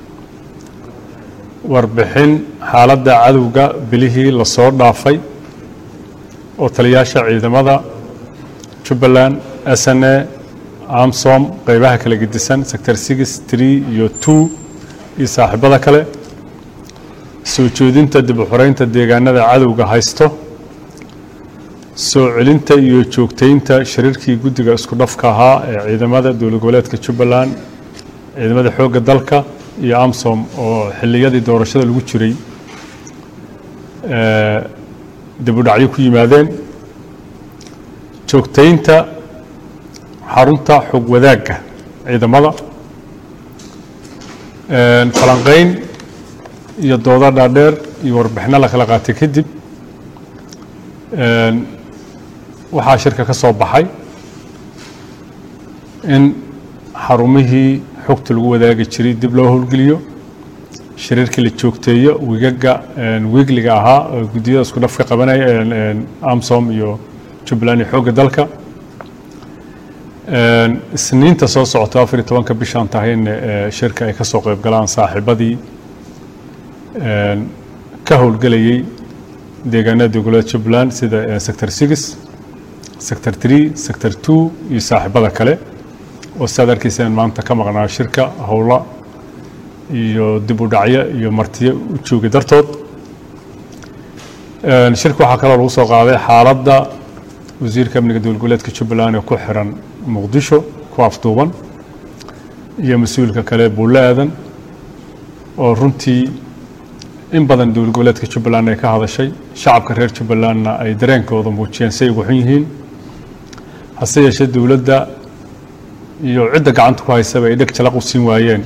Speaker 8: warbixin xaaladda cadowga bilihii lasoo dhaafay oo taliyaasha ciidamada jubbaland s n a amsom qeybaha kala gedisan sector six tree iyo two iyo saaxiibada kale soo jeedinta dib u xoreynta deegaanada cadowga haysto soo celinta iyo joogtaynta shariirkii guddiga isku dhafka ahaa ee ciidamada dowlad goboleedka jubbaland ciidamada xoogga dalka iyo amsom oo xilliyadii doorashada lagu jiray dib u dhacyo ku yimaadeen joogtaynta xarunta xog wadaagga ciidamada falanqeyn iyo dooda dhaadheer iyo warbixinno la kala qaatay kadib waxaa shirka ka soo baxay in xarumihii xogta lagu wadaagi jiray dib loo howlgeliyo shariirkii la joogteeyo wigaga wigliga ahaa oo guddiyada isku dhafka qabanaya amsom iyo jubbaland iyo xoogga dalka isniinta soo socota afar iyo tobanka bishaan tahay in shirka ay ka soo qayb galaan saaxiibadii ka howlgelayay deegaanada goboleed jubbaland sida sector six sector three sector two iyo saaxiibada kale oo sidaad arkayseen maanta ka maqnaa shirka howla iyo dib u dhacyo iyo martiyo u jooga dartood shirka waxaa kaloo lagu soo qaaday xaaladda wasiirka amniga dowlad goboleedka jubbaland ee ku xiran muqdisho ku afduuban iyo mas-uulka kale buulle aadan oo runtii in badan dowlad goboleedka jubbaland ay ka hadashay shacabka reer jubbalandna ay dareenkooda muujiyeen say ugu xun yihiin hase yeeshee dowladda iyo cidda gacanta ku haysaba ay dheg jalaq u siin waayeen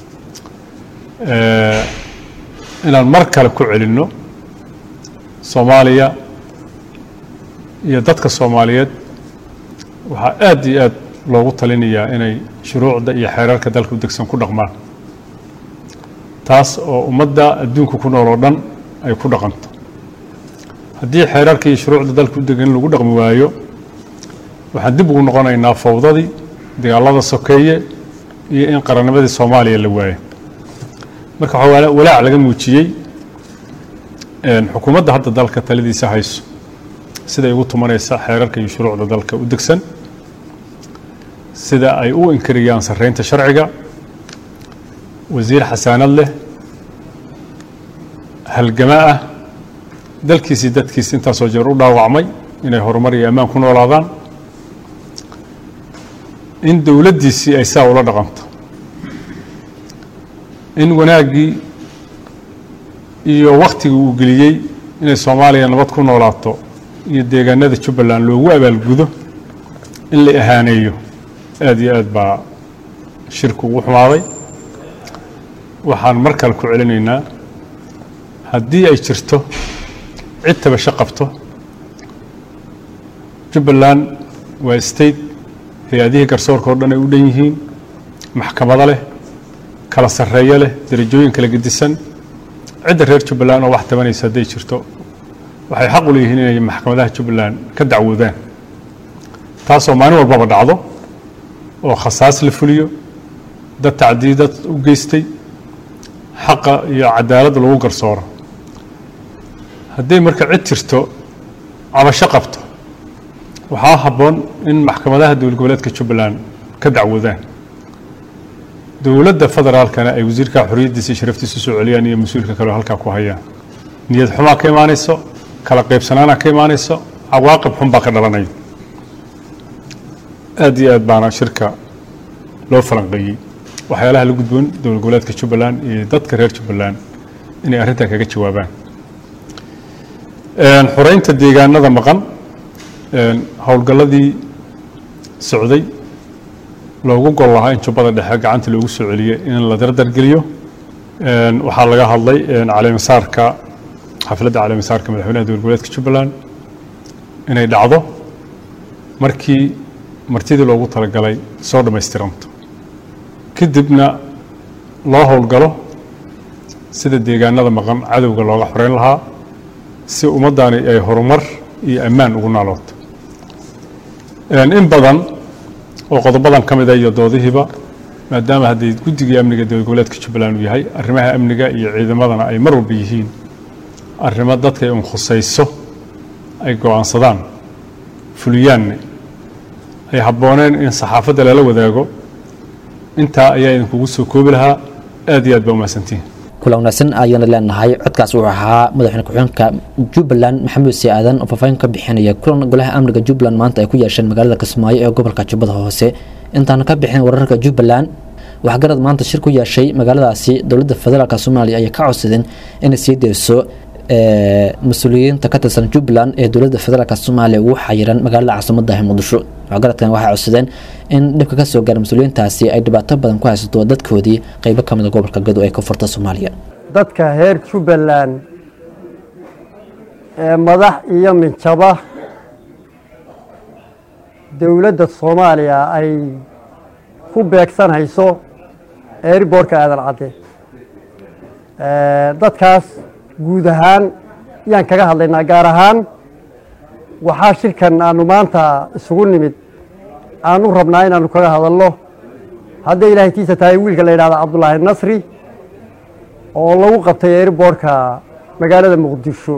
Speaker 8: inaan mar kale ku celinno soomaaliya iyo dadka soomaaliyeed waxaa aad iyo aad loogu talinayaa inay shuruucda iyo xeerarka dalka u degsan ku dhaqmaan taas oo ummadda adduunka ku nool oo dhan ay ku dhaqanto haddii xeerarka iyo shuruucda dalka u degan lagu dhaqmi waayo waxaan dib ugu noqonaynaa fawdadii dagaalada sokeeye iyo in qarannimadii soomaaliya la waayo marka waxaa walaac laga muujiyey xukuumadda hadda dalka taladiisa hayso siday ugu tumanaysa xeerarka iyo shuruucda dalka u degsan sida ay u inkiriyaan sarreynta sharciga wasiir xasaanad leh halgama ah dalkiisii dadkiisi intaasoo jeer u dhaawacmay inay horumar iyo ammaan ku noolaadaan in dowladdiisii ay saa ula dhaqanto in wanaaggii iyo wakhtigii uu geliyey inay soomaaliya nabad ku noolaato iyo deegaanada jubbaland loogu abaalgudo in la ahaaneeyo aad iyo aad baa shirku ugu xumaaday waxaan mar kale ku celinaynaa haddii ay jirto cid tabasho qabto jubbaland waa state hay-adihii garsoorka oo dhan ay u dhan yihiin maxkamado leh kala sarreeyo leh derajooyin kala gedisan cidda reer jubbaland oo wax tabanaysa hadday jirto waxay xaq u leeyihiin inay maxkamadaha jubbaland ka dacwoodaan taasoo maalin walbaba dhacdo oo khasaas la fuliyo dad tacdiidad u geystay xaqa iyo cadaaladda lagu garsooro hadday marka cid jirto cabasho qabto waxaa habboon in maxkamadaha dowlad goboleedka jubbaland ka dacwoodaan dowladda federaalkana ay wasiirka xorriyaddiisa iyo sharaftiisa soo celiyaan iyo mas-uulka kaleo halkaa ku hayaan niyad xumaa ka imaanayso kala qaybsanaana ka imaanayso cawaaqib xun baa ka dhalanaya aad iyo aad baana shirka loo falanqeeyey waxyaalaha la gudboon dowlad goboleedka jubbaland iyo dadka reer jubbaland inay arrintan kaga jawaabaan xoreynta deegaanada maqan howlgalladii socday loogu gol lahaa in jubbada dhexe gacanta loogu soo celiyey in la dardargeliyo waxaa laga hadlay caleemasaarka xafladda caleemasaarka madaxweynaha dowlad goboleedka jubbaland inay dhacdo markii martidii loogu talagalay soo dhammaystiranto kadibna loo howlgalo sida deegaanada maqan cadowga looga xoreyn lahaa si ummaddani ay horumar iyo ammaan ugu naalooto in badan oo qodobadan ka mida iyo doodihiiba maadaama haddii guddigii amniga dowlad goboleedka jubbaland uu yahay arrimaha amniga iyo ciidamadana ay mar walba yihiin arrimo dadka un khusayso ay go-aansadaan fuliyaanne ay habbooneen in saxaafadda lala wadaago intaa ayaa idinkugu soo koobi lahaa aad iyo aad baa umahadsantihin
Speaker 2: kula wanaagsan ayaana leenahay codkaas wuxuu ahaa madaxweyne ku-xigeenka jubbaland maxamuud si aadan oo faahfaahin ka bixinaya kulan golaha amniga jubbaland maanta ay ku yeesheen magaalada kismaayo ee gobolka jubbada hoose intaana ka bixin wararka jubbaland waxgarad maanta shir ku yeeshay magaaladaasi dowladda federaalk soomaaliya ayay ka codsadeen inay sii deyso mas-uuliyiinta ka tirsan jubbaland ee dowladda federaalk soomaaliya ugu xayiran magaalada caasimadda ee muqdisho waxgaradkan waxay codsadeen in dhibka ka soo gaara mas-uuliyiintaasi ay dhibaato badan ku haysato dadkoodii qeybo ka mid a gobolka gado ee koonfurta soomaaliya
Speaker 9: dadka reer jubbaland ee madax iyo minjaba dowladda soomaaliya ay ku beegsanayso eeriboorka aadan cadde dadkaas guud ahaan yaan kaga hadlaynaa gaar ahaan waxaa shirkan aanu maanta isugu nimid aanu rabnaa inaanu kaga hadalno hadday ilaahay tiisa tahay wiilka la yidhahda cabdulaahi nasri oo lagu qabtay eeriboorka magaalada muqdisho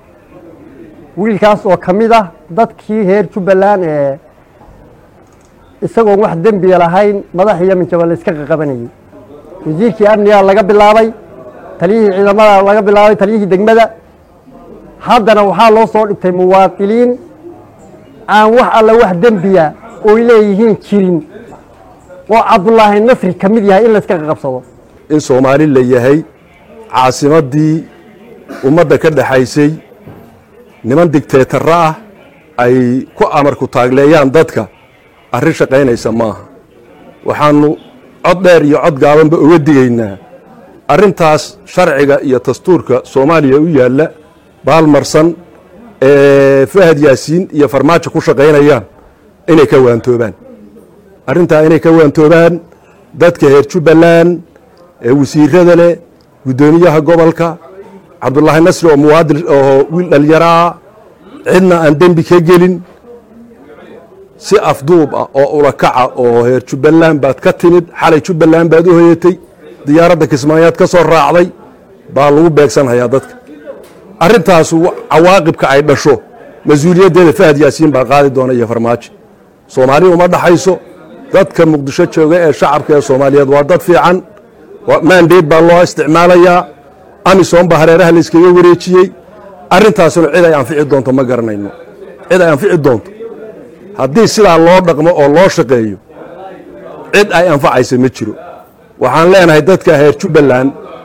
Speaker 9: wiilkaas oo ka mid ah dadkii reer jubbaland ee isagoon wax dembiya lahayn madax iyo minjaba la iska qaqabanayey wasiirkii amnigaa laga bilaabay taliyihii ciidamada laga bilaabay taliyihii degmada haddana waxaa loo soo dhigtay muwaadiliin aan wax alla wax dembiya oy leeyihiin jirin oo cabdulaahi nasri ka mid yahay in la iska qaqabsado
Speaker 10: in soomaali la yahay caasimaddii ummadda ka dhexaysay niman digteetarra ah ay ku amarku taagleeyaan dadka arrin shaqaynaysa maaha waxaannu cod dheer iyo cod gaabanba uga digaynaa arrintaas sharciga iyo dastuurka soomaaliya u yaalla baalmarsan ee fahad yaasiin iyo farmaajo ku shaqaynayaan inay ka waantoobaan arrintaa inay ka waantoobaan dadka reer jubbaland ee wasiirada leh guddoomiyaha gobolka cabdulaahi nasri oo muwaadin oo wiil dhallinyaraa cidna aan dembi ka gelin si afduub ah oo ulakaca oo reer jubbaland baad ka timid xalay jubbaland baad u hoyatay diyaaradda kismaayaad ka soo raacday baa lagu beegsanhayaa dadka arrintaasu cawaaqibka ay dhasho mas-uuliyaddeeda fahad yaasiin baa qaadi doona iyo farmaajo soomaali uma dhaxayso dadka muqdisho jooga ee shacabka ee soomaaliyeed waa dad fiican maandeed baa loo isticmaalayaa amisom baa hareeraha la iskaga wareejiyey arrintaasuna cid ay anfici doonto ma garanayno cid ay anfici doonto haddii sidaa loo dhaqmo oo loo shaqeeyo cid ay anfacaysa ma jiro waxaan leenahay dadka reer jubbaland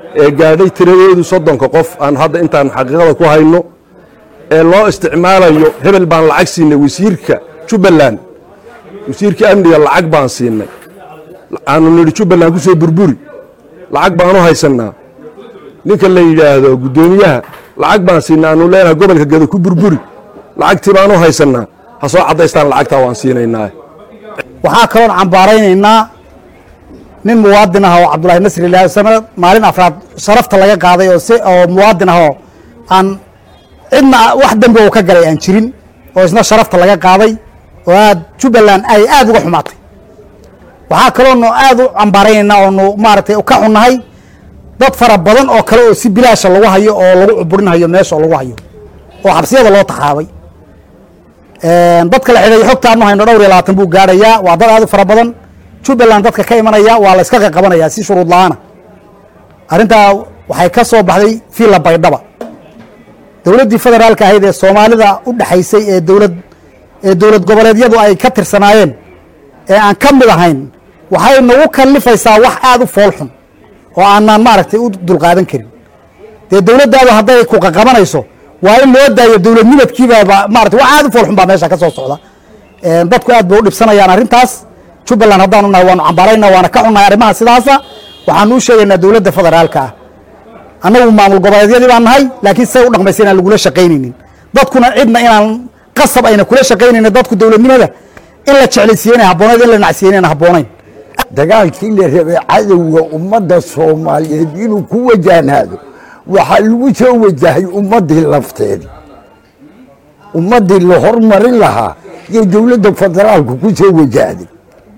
Speaker 10: ee gaadhay tiradeedu soddonka qof aan hadda intaan xaqiiqada ku hayno ee loo isticmaalayo hebel baan lacag siinay wasiirka jubbaland wasiirka amniga lacag baan siinay aanu nidhi jubbaland ku soo burburi lacag baanu haysannaa ninka la yidhaahdo guddoomiyaha lacag baan siinay aanu leenahay gobolka gado ku burburi lacagtii baanu haysannaa ha soo caddaystaan lacagtaa waan siinaynaa
Speaker 11: waxaa kaloon cambaaraynaynaa nin muwaadin ah oo cabdulahi nasri ilaahi same maalin afraad sharafta laga qaaday oo si oo muwaadin ah oo aan cidna wax dembi uu ka galay aan jirin oo isna sharafta laga qaaday oo aad jubbaland ay aad uga xumaatay waxaa kaloonu aad u cambaaraynaynaa oonu maaragtay ka xunnahay dad fara badan oo kale oo si bilaasha lagu hayo oo lagu cuburinhayo meesha oo lagu hayo oo xabsiyada loo taxaabay dadka la xidhay xogta aanu hayno dhowr iyo labaatan buu gaadhayaa waa dad aad u fara badan jubbaland dadka ka imanaya waa la iska qaqabanaya si shuruud la-aana arrintaa waxay ka soo baxday fiila baydhaba dowladdii federaalka ahayd ee soomaalida u dhexaysay ee dowlad ee dowlad goboleedyadu ay ka tirsanaayeen ee aan ka mid ahayn waxay nagu kallifaysaa wax aad u fool xun oo aanaan maaragtay u dulqaadan karin dee dowladdaadu hadday ku qaqabanayso waa in loo daayo dowladnimadkiibaaba maarata wax aad u fool xun baa meesha ka soo socda dadku aad bay u dhibsanayaan arrintaas jubbaland haddaanu nahay waanu cambaarayna waana ka xunnahay arrimaha sidaasa waxaanu u sheegaynaa dowladda federaalka ah annagu maamul goboleedyadii baan nahay laakiin say u dhaqmaysa inaan lagula shaqaynaynin dadkuna cidna inaan qasab ayna kula shaqaynaynin dadku dowladnimada in la jeclaysiiye inay habboonayd in la nacsiiye inaan habboonayn
Speaker 12: dagaalkii la rabay cadowga ummadda soomaaliyeed inuu ku wajahnaado waxaa lagu soo wajahay ummaddii lafteedii ummaddii la hormarin lahaa iyo dowladda federaalku ku soo wajahday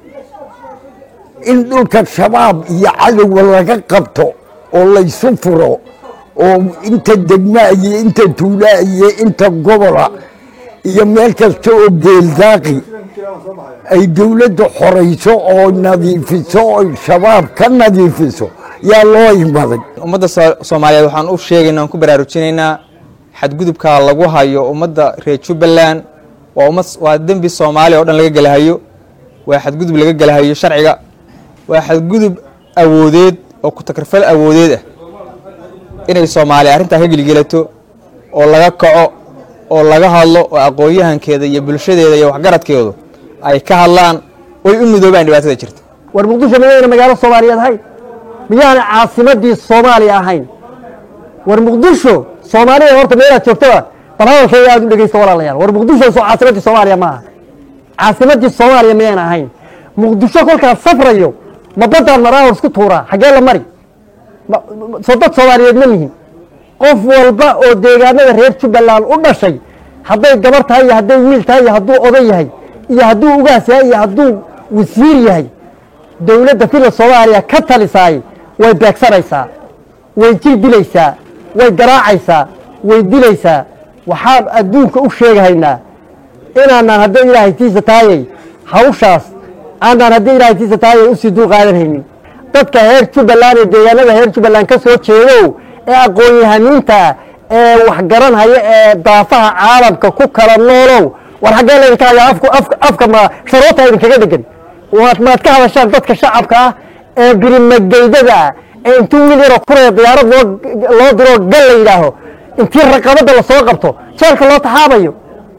Speaker 12: in dhulka shabaab iyo cadowga laga qabto oo laysu furo oo inta degmaa iyo inta tuulaa iyo inta gobola iyo meel kasta oo geeldaaqi ay dowladda xorayso oo nadiifiso oo shabaab ka nadiifiso yaa loo imaday
Speaker 13: ummadda soomaaliyeed waxaan u sheegaynaa aan ku baraarujinaynaa xadgudubka lagu hayo ummadda reer jubbaland waa ummad waa dembi soomaaliya oo dhan laga gelahayo waa xadgudub laga gelahayo sharciga waa xadgudub awoodeed oo ku-takarfal awoodeed ah inay soomaaliya arrintaa ka gelgelato oo laga kaco oo laga hadlo oo aqoon-yahankeeda iyo bulshadeeda iyo waxgaradkeedu ay ka hadlaan oy u midoobaan dhibaatada jirta
Speaker 9: war muqdisho miyayna magaalo soomaaliyeed ahayn miyaana caasimadii soomaaliya ahayn war muqdisho soomaaliya horta meelaad joogtaba bal hadalkayga aad u dhegeysta walaalayaal war muqdisho soo caasimadii soomaaliya maaha caasimadii soomaaliya miyayna ahayn muqdisho kolkaad safrayo ma baddaad maraahor isku tuuraa xaggee la mari soo dad soomaaliyeed ma lihin qof walba oo deegaanada reer jubbaland u dhashay hadday gabar tahay iyo hadday wiil tahay iyo hadduu oday yahay iyo hadduu ugaas yahay iyo hadduu wasiir yahay dowladda fila soomaaliya ka talisaay way beegsanaysaa way jir dilaysaa way garaacaysaa way dilaysaa waxaan adduunka u sheegahaynaa inaanaan hadday ilaahay tiisa tahayay hawshaas aanaan haddii ilaahay tiisa tahayay usii dul qaadanhaynin dadka reer jubbaland ee deegaanada reer jubbaland ka soo jeedow ee aqoon-yahaniinta ee waxgaranhaya ee daafaha caalamka ku kala noolow war xaggee laydinka hayaa afku afka afka ma sharoota idinkaga degan waad maad ka hadashaan dadka shacabka ah ee birimageydada ah ee intuu wiil yaroo kuraya diyaarad loo loo diroo gal la yidhaaho intii raqabadda lasoo qabto jeelka loo taxaabayo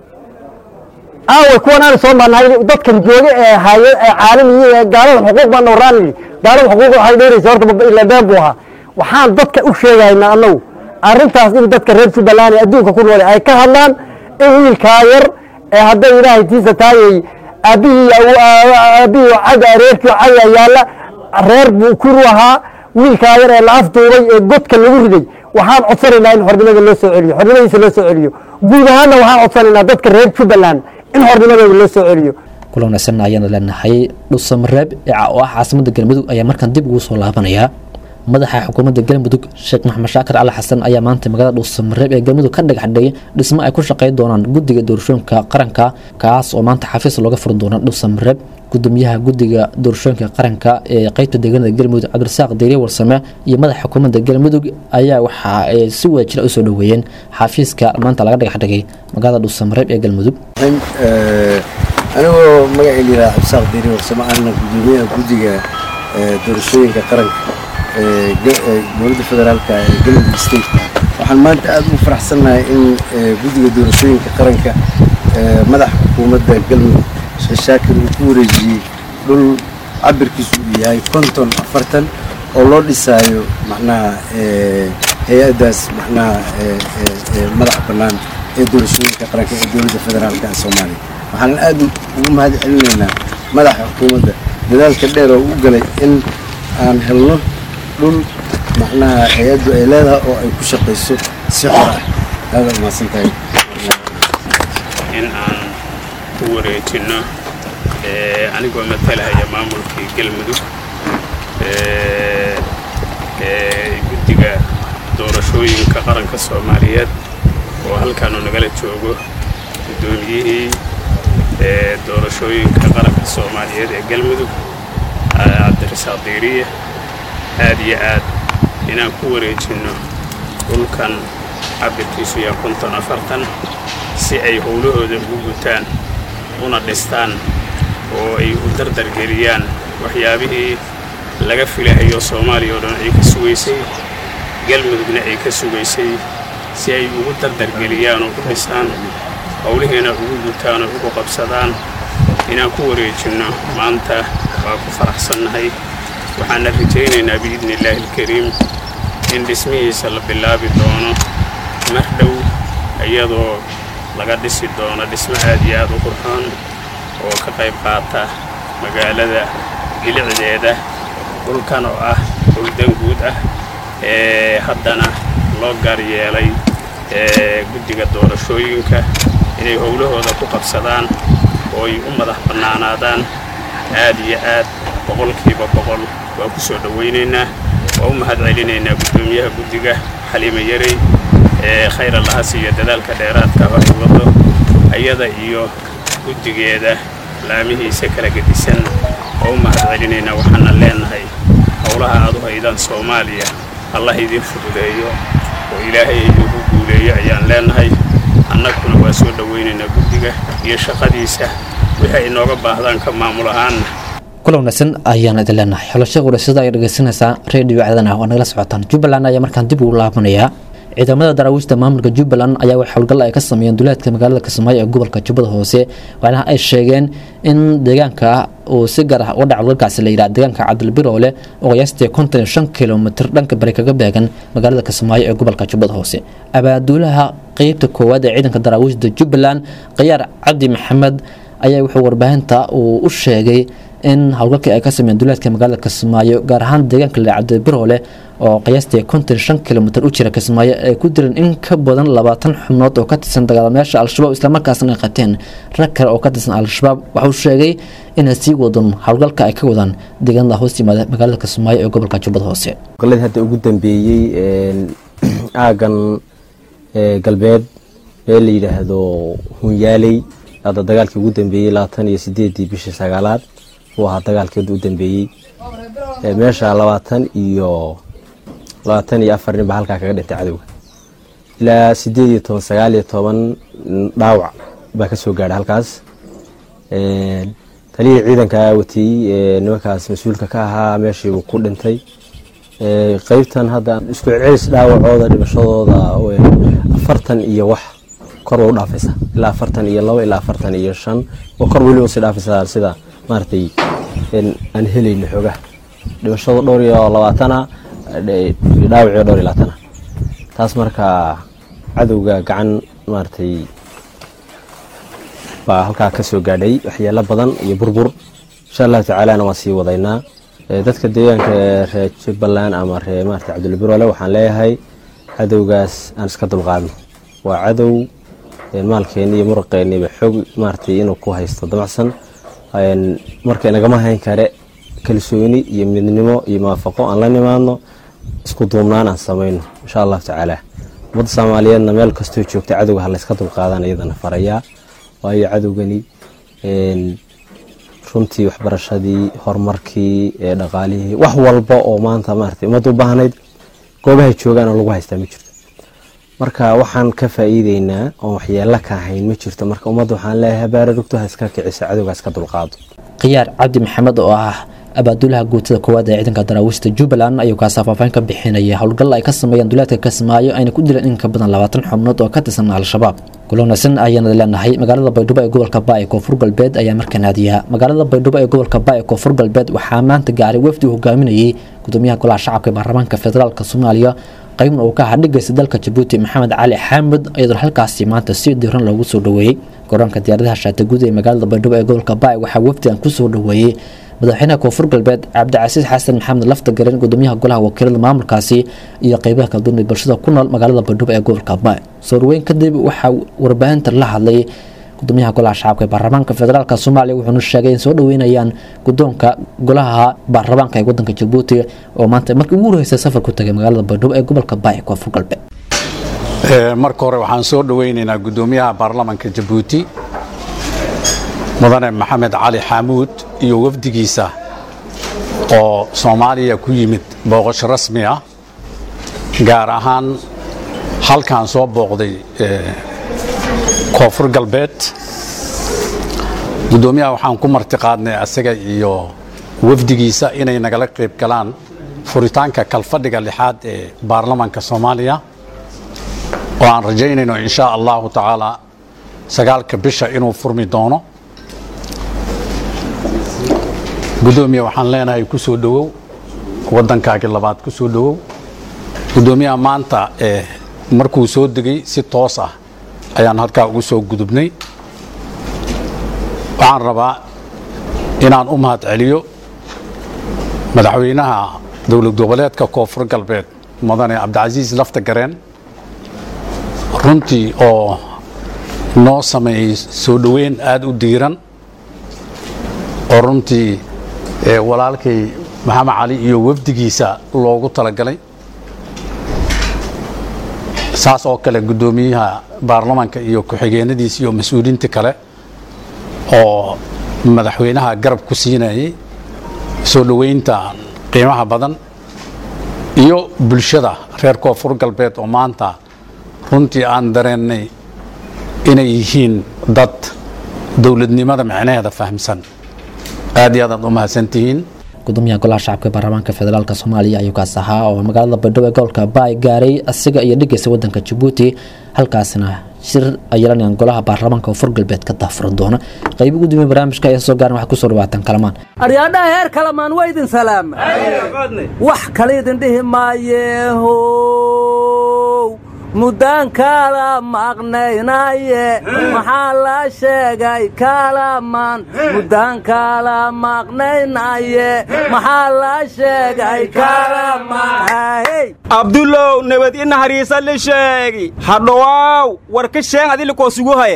Speaker 9: aawe kuwan aan soo maanahay dadkan jooga ee haye ee caalamiyiin ee gaaladan xuquuq baan dhowraan yidhi gaalada xuquuq waxay dheeraysa horta ila been buu ahaa waxaan dadka u sheegaynaa annagu arrintaas in dadka reer jubbaland ee adduunka ku noole ay ka hadlaan in wiilkaa yar ee hadday ilaahay tiisa taayay aabbihii aabbihii caga reerkii caga yaalla reer buu kuru ahaa wiilkaa yar ee la afduubay ee godka lagu riday waxaan codsanaynaa in xornimada loo soo celiyo xornimadiisa loo soo celiyo guud ahaanna waxaan codsanaynaa dadka reer jubbaland in xornimadooda loo soo celiyo
Speaker 2: kulan wanaagsan ayaana leenahay dhusamareeb oo ah caasimada galmudug ayaa markaan dib ugu soo laabanayaa madaxa xukuumadda galmudug sheekh maxamed shaakir cali xasan ayaa maanta magaalada dhuusamareeb ee galmudug ka dhagaxdhigay dhismo ay ku shaqeyn doonaan guddiga doorashooyinka qaranka kaas oo maanta xafiis looga furi doona dhuusamareeb gudoomiyaha guddiga doorashooyinka qaranka ee qeybta deegaanada galmudug cabdirasaaq deyre warsame iyo madaxa xukuumadda galmudug ayaa waxa ay si wadajira usoo dhoweeyeen xafiiska maanta laga dhagaxdhigay magaalada dhuusamareeb ee galmudug
Speaker 14: anigoo magacayla yidhaha cabdisaaq deyre warsame ahna gudoomiyaha guddiga doorashooyinka qaranka ee ga- ee dowladda federaalka ee galmudug state waxaan maanta aad ugu faraxsannahay in ee, guddiga doorashooyinka qaranka ee, madaxa xukuumadda galmudug sheekh shaakir uu ku wareejiyey dhul cabirkiisu uu yahay konton afartan oo loo dhisaayo macnaha ee, hay-addaas macnaha ee, ee, ee, madaxa bannaan ee doorashooyinka qaranka ee dowladda federaalka ee soomaaliya waxaan aad ugu mahad celinaynaa madaxa xukuumadda dadaalka dheer oo u galay in aan helno dhul macnaha hay-addu ay leedahay oo ay ku shaqayso si xor ah aada umahadsan tahay
Speaker 15: in aan ku wareejinno ee, anigoo matalahaya maamulkii galmudug ee, ee, guddiga doorashooyinka qaranka soomaaliyeed oo halkaanu nagala joogo guddoomiyihii ee, doorashooyinka qaranka soomaaliyeed ee galmudug ah, cabdirasaaq diiriye aad iyo aad inaan ku wareejinno dhulkan cabirkiisu yahay konton afartan si ay howlahooda ugu gutaan una dhistaan oo ay u dardargeliyaan waxyaabihii laga filahayo soomaaliya oo dhan ay ka sugaysay galmudugna ay ka sugaysay si ay ugu dardargeliyaan oo u dhistaan howlihiina ugu gutaan oo ugu qabsadaan inaan ku wareejinno maanta waa ku faraxsannahay waxaana rajaynaynaa biidni illaahi alkariim in dhismihiisa la bilaabi doono mar dhow iyadoo laga dhisi doono dhismo aad iyo aad u qurxoon oo ka qayb qaata magaalada bilicdeeda dhulkan oo ah dhul danguud ah ee haddana loo gaar yeelay ee guddiga doorashooyinka inay howlahooda ku qabsadaan oo ay u madax bannaanaadaan aad iyo aad boqolkiiba boqol waa ku soo dhowaynaynaa waa u mahad celinaynaa guddoomiyaha guddiga xaliime yarey ee khayr allaha siiyo dadaalka dheeraadka wax u wado ayada iyo guddigeeda laamihiisa kala gedisan waa u mahad celinaynaa waxaana leenahay howlaha aad u haydaan soomaaliya allah idin fududeeyo oo ilaahay idinku guuleeyo ayaan leenahay annaguna waa soo dhowaynaynaa guddiga iyo shaqadiisa wixii ay nooga baahdaan ka maamul ahaanna
Speaker 2: kula wanaagsan ayaan idin leenahay xulashada warasada ay dhegeysanaysaa reediyo caadan ah waa nagala socotaan jubbaland ayaa markaan dib ugu laabanayaa ciidamada daraawiishta maamulka jubbaland ayaa wax howlgal ay ka sameeyeen duleedka magaalada kismaayo ee gobolka jubbada hoose waxaana ay sheegeen in deegaanka uu si gaar ah uga dhaca howlgalkaasi la yidhaha deegaanka cabdilbiroole oo qiyaastii konton iyo shan kilomitir dhanka bari kaga beegan magaalada kismaayo ee gobolka jubbada hoose abaaduulaha qeybta koowaad ee ciidanka daraawiishta jubbaland khiyaar cabdi maxamed ayaa wuxuu warbaahinta uu u sheegay in howlgalkii ay ka sameeyeen duleedka magaalada kismaayo gaar ahaan deegaanka la cabdibiroole oo qiyaastii konton shan kilomitir u jira kismaayo ay ku dileen in ka badan labaatan xubnood oo ka tirsan dagaalamayaasha al-shabaab islamarkaasna ay qateen rag kale oo ka tirsan al-shabaab waxuu sheegay inay sii wadon howlgalka ay ka wadaan deegaanada hoos yimaada magaalada kismaayo ee gobolka jubbada hoose
Speaker 16: howlgalladii hadda ugu dambeeyey aagan galbeed ee la yidhaahdo hunyaaley hadda dagaalkii ugu dambeeyey labaatan iyo sideedii bishii sagaalaad uu ahaa dagaalkeeda u dambeeyey meesha labaatan iyo labaatan iyo afar nin baa halkaa kaga dhintay cadowga ilaa sideed iyo toban sagaal iyo toban dhaawac baa ka soo gaadhay halkaas taliyihii ciidanka watiyey nimankaas mas-uulka ka ahaa meeshii uu ku dhintay qeybtan hadda isku celis dhaawacooda dhimashadooda afartan iyo wax kor waa u dhaafaysa ilaa afartan iyo labo ilaa afartan iyo shan oo kor weli usii dhaafaysa sida maaragtay aan helayno xoogaha dhimashada dhowr iyo labaatana dhaawaciyo dhowr iyo labaatana taas marka cadowga gacan maaragtay baa halkaa ka soo gaadhay waxyeelo badan iyo burbur insha allahu tacaalana waan sii wadaynaa dadka deegaanka reer jubbaland ama reer maarata cabdulbiroole waxaan leeyahay cadowgaas aan iska dulqaadno waa cadow maalkeeni iyo muruqeeniba xoog maaratay inuu ku haysto damacsan marka nagama hayn kare kalsooni iyo midnimo iyo mawaafaqo aan la nimaadno isku duubnaan aan samayno insha allahu tacaala ummadda soomaaliyeedna meel kastoo joogta cadowga ha layska dulqaadan iyadana farayaa waayo cadowgani runtii waxbarashadii horumarkii dhaqaalihii wax walba oo maanta maarata ummadda u baahnayd goobahay joogaan oo lagu haystaa ma jirto marka waxaan ka faa'iideynaa oon waxyeelo ka ahayn ma jirto marka ummadda waxaan leeyahay baararugto ha iska kiciso cadowga iska dulqaado
Speaker 2: khiyaar cabdi maxamed oo ah abaadulaha guutada koowaad ee ciidanka daraawiista jubbaland ayuu kaasa faahfaahin ka bixinaya howlgal ay ka sameeyeen duleedka kismaayo ayna ku dileen in ka badan labaatan xubnood oo ka tirsan al-shabaab kulanasan ayaanad leenahay magaalada baydhabo ee gobolka baa ee koonfur galbeed ayaa markaa naadiyaha magaalada baydhabo ee gobolka baa ee koonfur galbeed waxaa maanta gaaray wafdi uu hogaaminayay gudoomiyaha golaha shacabka ee baarlamaanka federaalk soomaaliya qaybna uu ka ahaa dhigaysa dalka jabuuti maxamed cali xaamud iyadoo halkaasi maanta si diiran loogu soo dhoweeyey garoonka diyaaradaha shaataguud ee magaalada baydhabo ee gobolka baa waxaa wafdigan kusoo dhoweeyey madaxweynaha koonfur galbeed cabdicasiis xasan maxamed lafta garen gudoomiyaha golaha wakiilada maamulkaasi iyo qeybaha kala duwan ee bulshada ku nool magaalada baydhabo ee gobolka baa soo dhaweyn kadib waxaa warbaahinta la hadlay gudoomiyaha golaha shacabka ee baarlamaanka federaalk soomaaliya wuxuuna sheegay in soo dhaweynayaan gudoonka golaha baarlamaanka ee wadanka jabuuti oo maanta markii ugu horreysay safar ku tagay magaalada baydhabo ee gobolka baa ee koonfur galbeed
Speaker 17: marka hore waxaan soo dhoweynaynaa gudoomiyaha baarlamaanka jabuuti mudane maxamed cali xaamuud iyo wafdigiisa oo soomaaliya ku yimid booqasho rasmi ah gaar ahaan halkaan soo booqday koonfur galbeed gudoomiyaha waxaan ku martiqaadnay asaga iyo wafdigiisa inay nagala qayb galaan furitaanka kalfadhiga lixaad ee baarlamaanka soomaaliya oo aan rajaynayno insha allahu tacaala sagaalka bisha inuu furmi doono gudoomiya waxaan leenahay ku soo dhowow waddankaagii labaad ku soo dhowow gudoomiyaha maanta ee markuu soo degay si toos ah ayaan halkaa ugu soo gudubnay waxaan rabaa inaan u mahad celiyo madaxweynaha dowlad goboleedka koonfur galbeed mudane cabdicasiis lafta gareen runtii oo noo sameeyey soo dhoweyn aada u diiran oo runtii walaalkay maxamed cali iyo wafdigiisa loogu talagalay saas oo kale guddoomiyaha baarlamaanka iyo ku-xigeenadiisa iyo mas-uuliyiinta kale oo madaxweynaha garab ku siinayay soo dhoweynta qiimaha badan iyo bulshada reer koonfur galbeed oo maanta runtii aan dareennay inay yihiin dad dowladnimada micnaheeda fahamsan aad iyo aadaad u mahadsantihiin
Speaker 2: gudoomiyaha golaha shacabka ee baarlamaanka federaalk soomaaliya ayuu kaas ahaa oo magaalada baydhabo ee gobolka baay gaaray asiga iyo dhigaysa wadanka jabuuti halkaasna shir ay yeelanayaan golaha baarlamaanka oo fur galbeed ka daafuran doona qaybi gudoomiya barnaamijka ayaa soo gaaran waxay kusoo dhawaataan kalamaan
Speaker 18: aryaadhaha heer kalamaan waa idin salaama wax kale idin dhihi maayeehow muddaan kaala maqnaynaye maxaa la sheegay kaalamaan muddaan kaala maqnaynaye maxaa la sheegay kaalamaan
Speaker 19: abdulow nabad i naxariisa la sheegi hadhowaaw war ka sheeg adilikoo sugu haye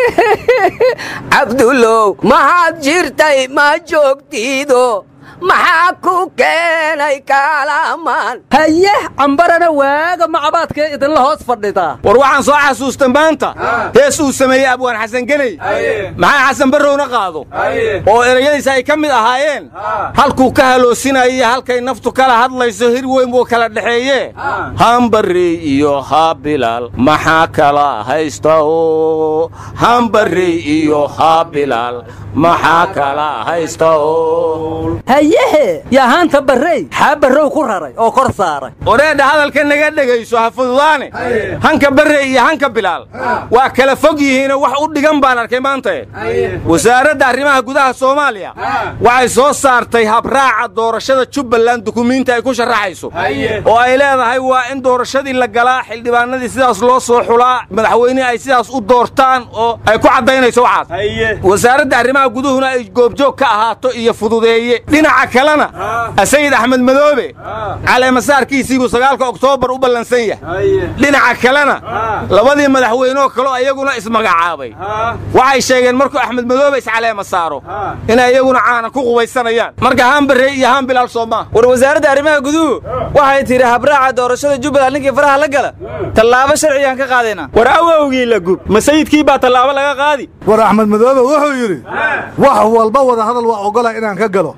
Speaker 18: cabdulow maxaad jirtay ma joogtiido maxaa ku keenay kaalamaan haye cambarana waaga macabaadkee idinla hoos fadhidaa
Speaker 19: war waxaan soo xasuusta maanta hees uu sameeyey abwaan xasan geney maxaa xasan barrowna qaado oo erayadiisa ay ka mid ahaayeen halkuu ka haloosinaya halkay naftu kala hadlayso hir weyn buu kala dhexeeye hambarey iyo haabilaal maxaa kala haysta oo hambarey iyo haabilaal maxaa kala haysta oo
Speaker 18: hayehe yahaanta barrey xaa barrow ku raray oo kor saaray
Speaker 19: oreedha hadalka naga dhegayso ha fududaane hanka barrey iyo hanka bilaal waa kala fog yihiinoo wax u dhigan baan arkay maanta wasaaradda arrimaha gudaha soomaaliya waxay soo saartay habraaca doorashada jubbaland dukumiinti ay ku sharaxayso oo ay leedahay waa in doorashadii la galaa xildhibaanadii sidaas loo soo xulaa madaxweynihii ay sidaas u doortaan oo ay ku caddaynayso waxaas wasaaradda arrimaha guduhuna ay goobjoog ka ahaato iyo fududeeye dhinaca kalena sayid axmed madoobe caleemasaarkiisiibuu sagaalka oktoobar u ballansan yahay dhinaca kalena labadii madaxweynoo kaleo ayaguna ismagacaabay waxay sheegeen markuu axmed madoobe iscaleema saaro inay iyaguna caana ku qubaysanayaan marka haanbarrey iyo haan bilaal soomaa
Speaker 20: war wasaaradda arrimaha guduhu waxay tidhi habraaca doorashada jubbaland ninkii faraha la gala tallaabo sharcigaan ka qaadaynaa
Speaker 19: war awowgii la gub ma sayidkii baa tallaabo laga qaadi
Speaker 21: war axmed madoobe wuxuu yidhi wax walba wada hadal waa ogola inaan ka galo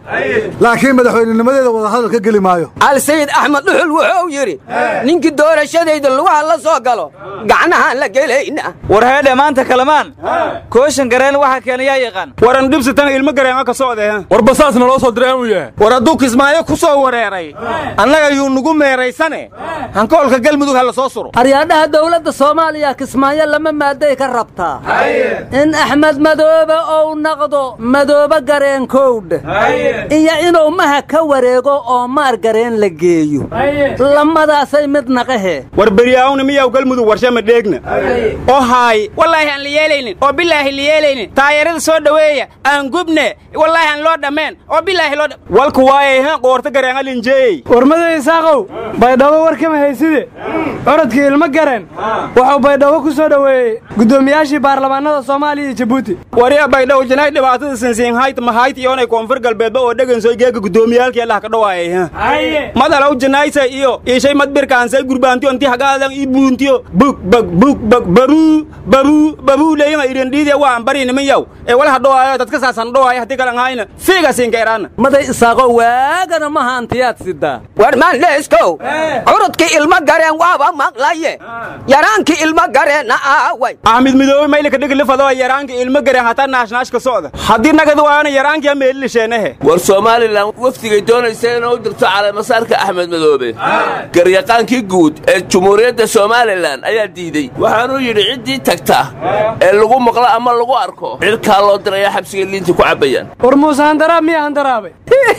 Speaker 21: laakiin madaxweynenimadeeda wadahadal ka geli maayo
Speaker 18: alsayid axmed dhuxul wuxuu yidhi ninkii doorashadayda lugaha la soo galo gacnahaan la gelayna
Speaker 20: war heedhe maanta kalamaan kooshan gareen waxa keena yaa yaqaan
Speaker 19: waran dhibsatan ilmo gareenga ka socdee
Speaker 8: war basaasna loo soo diray amuu yahay
Speaker 19: war hadduu kismaayo ku soo wareeray annaga yuu nugu meeraysane hankoolka galmudug ha la soo suro
Speaker 18: aryaadhaha dowladda soomaaliya kismaayo lama maaday ka rabtaa in axmed madoobe ou naqdo madoobe gareenkowdha iyo inuu maha ka wareego oo maar gareen la geeyo lamadaasay mid naqahe
Speaker 19: war beryaawna miyaw galmudug warshama dheegna oo haay
Speaker 22: wallaahi aan la yeelaynin oo bilaahi la yeelaynin taayarada soo dhoweeya aan gubne wallaahi aan loo dhammeen oo bilaahi loo
Speaker 19: walku waayay han qoorta gareenga linjeeyey
Speaker 23: warmada isaaqow baydhabo war kama hayside orodkii ilmo gareen wuxuu baydhabo ku soo dhoweeyey guddoomiyaashii baarlamaanada soomaaliya iyo jabuuti
Speaker 19: wariya baydhabo janaay dhibaatada sinsiinhayt mahayt iyoonay koonfur galbeedba oo dhegansoy geega guddoomiyaalkii allah ka dhawaayay madalow janaaysa iyo iishay madbirkaansay gurbaantiyo intii hagaadan ii buuntiyo bug bag bug bag babuu babuu babuu leeyama irindhiidiya waa ambari nimanyaw ee walaha dhowaayo dadka saasan dhowaayo haddii kalan hayna fiiga siinka iraana
Speaker 18: maday isaaqo waagana ma haantiyaad sidaa
Speaker 24: war maandheeskow curudkii ilmo gareen waaba maqlaye yaraankii ilmo gareenna aaway
Speaker 19: axmed midoobe maylika dhigilifado yaraanka ilmo gareen hataa naashnaashka socda haddii nagad waana yaraankii meelilisheenahe
Speaker 25: war somalilan wafdigay doonaysa inay u dirto caleemasaarka axmed madoobe garyaqaankii guud ee jumhuuriyadda somalilan ayaa diidey waxaanuu yidhi ciddii tagta ee lagu maqlo ama lagu arko cidkaa loo diraya xabsiga liinta ku cabbayaan
Speaker 23: war muuse handaraab miya handaraabay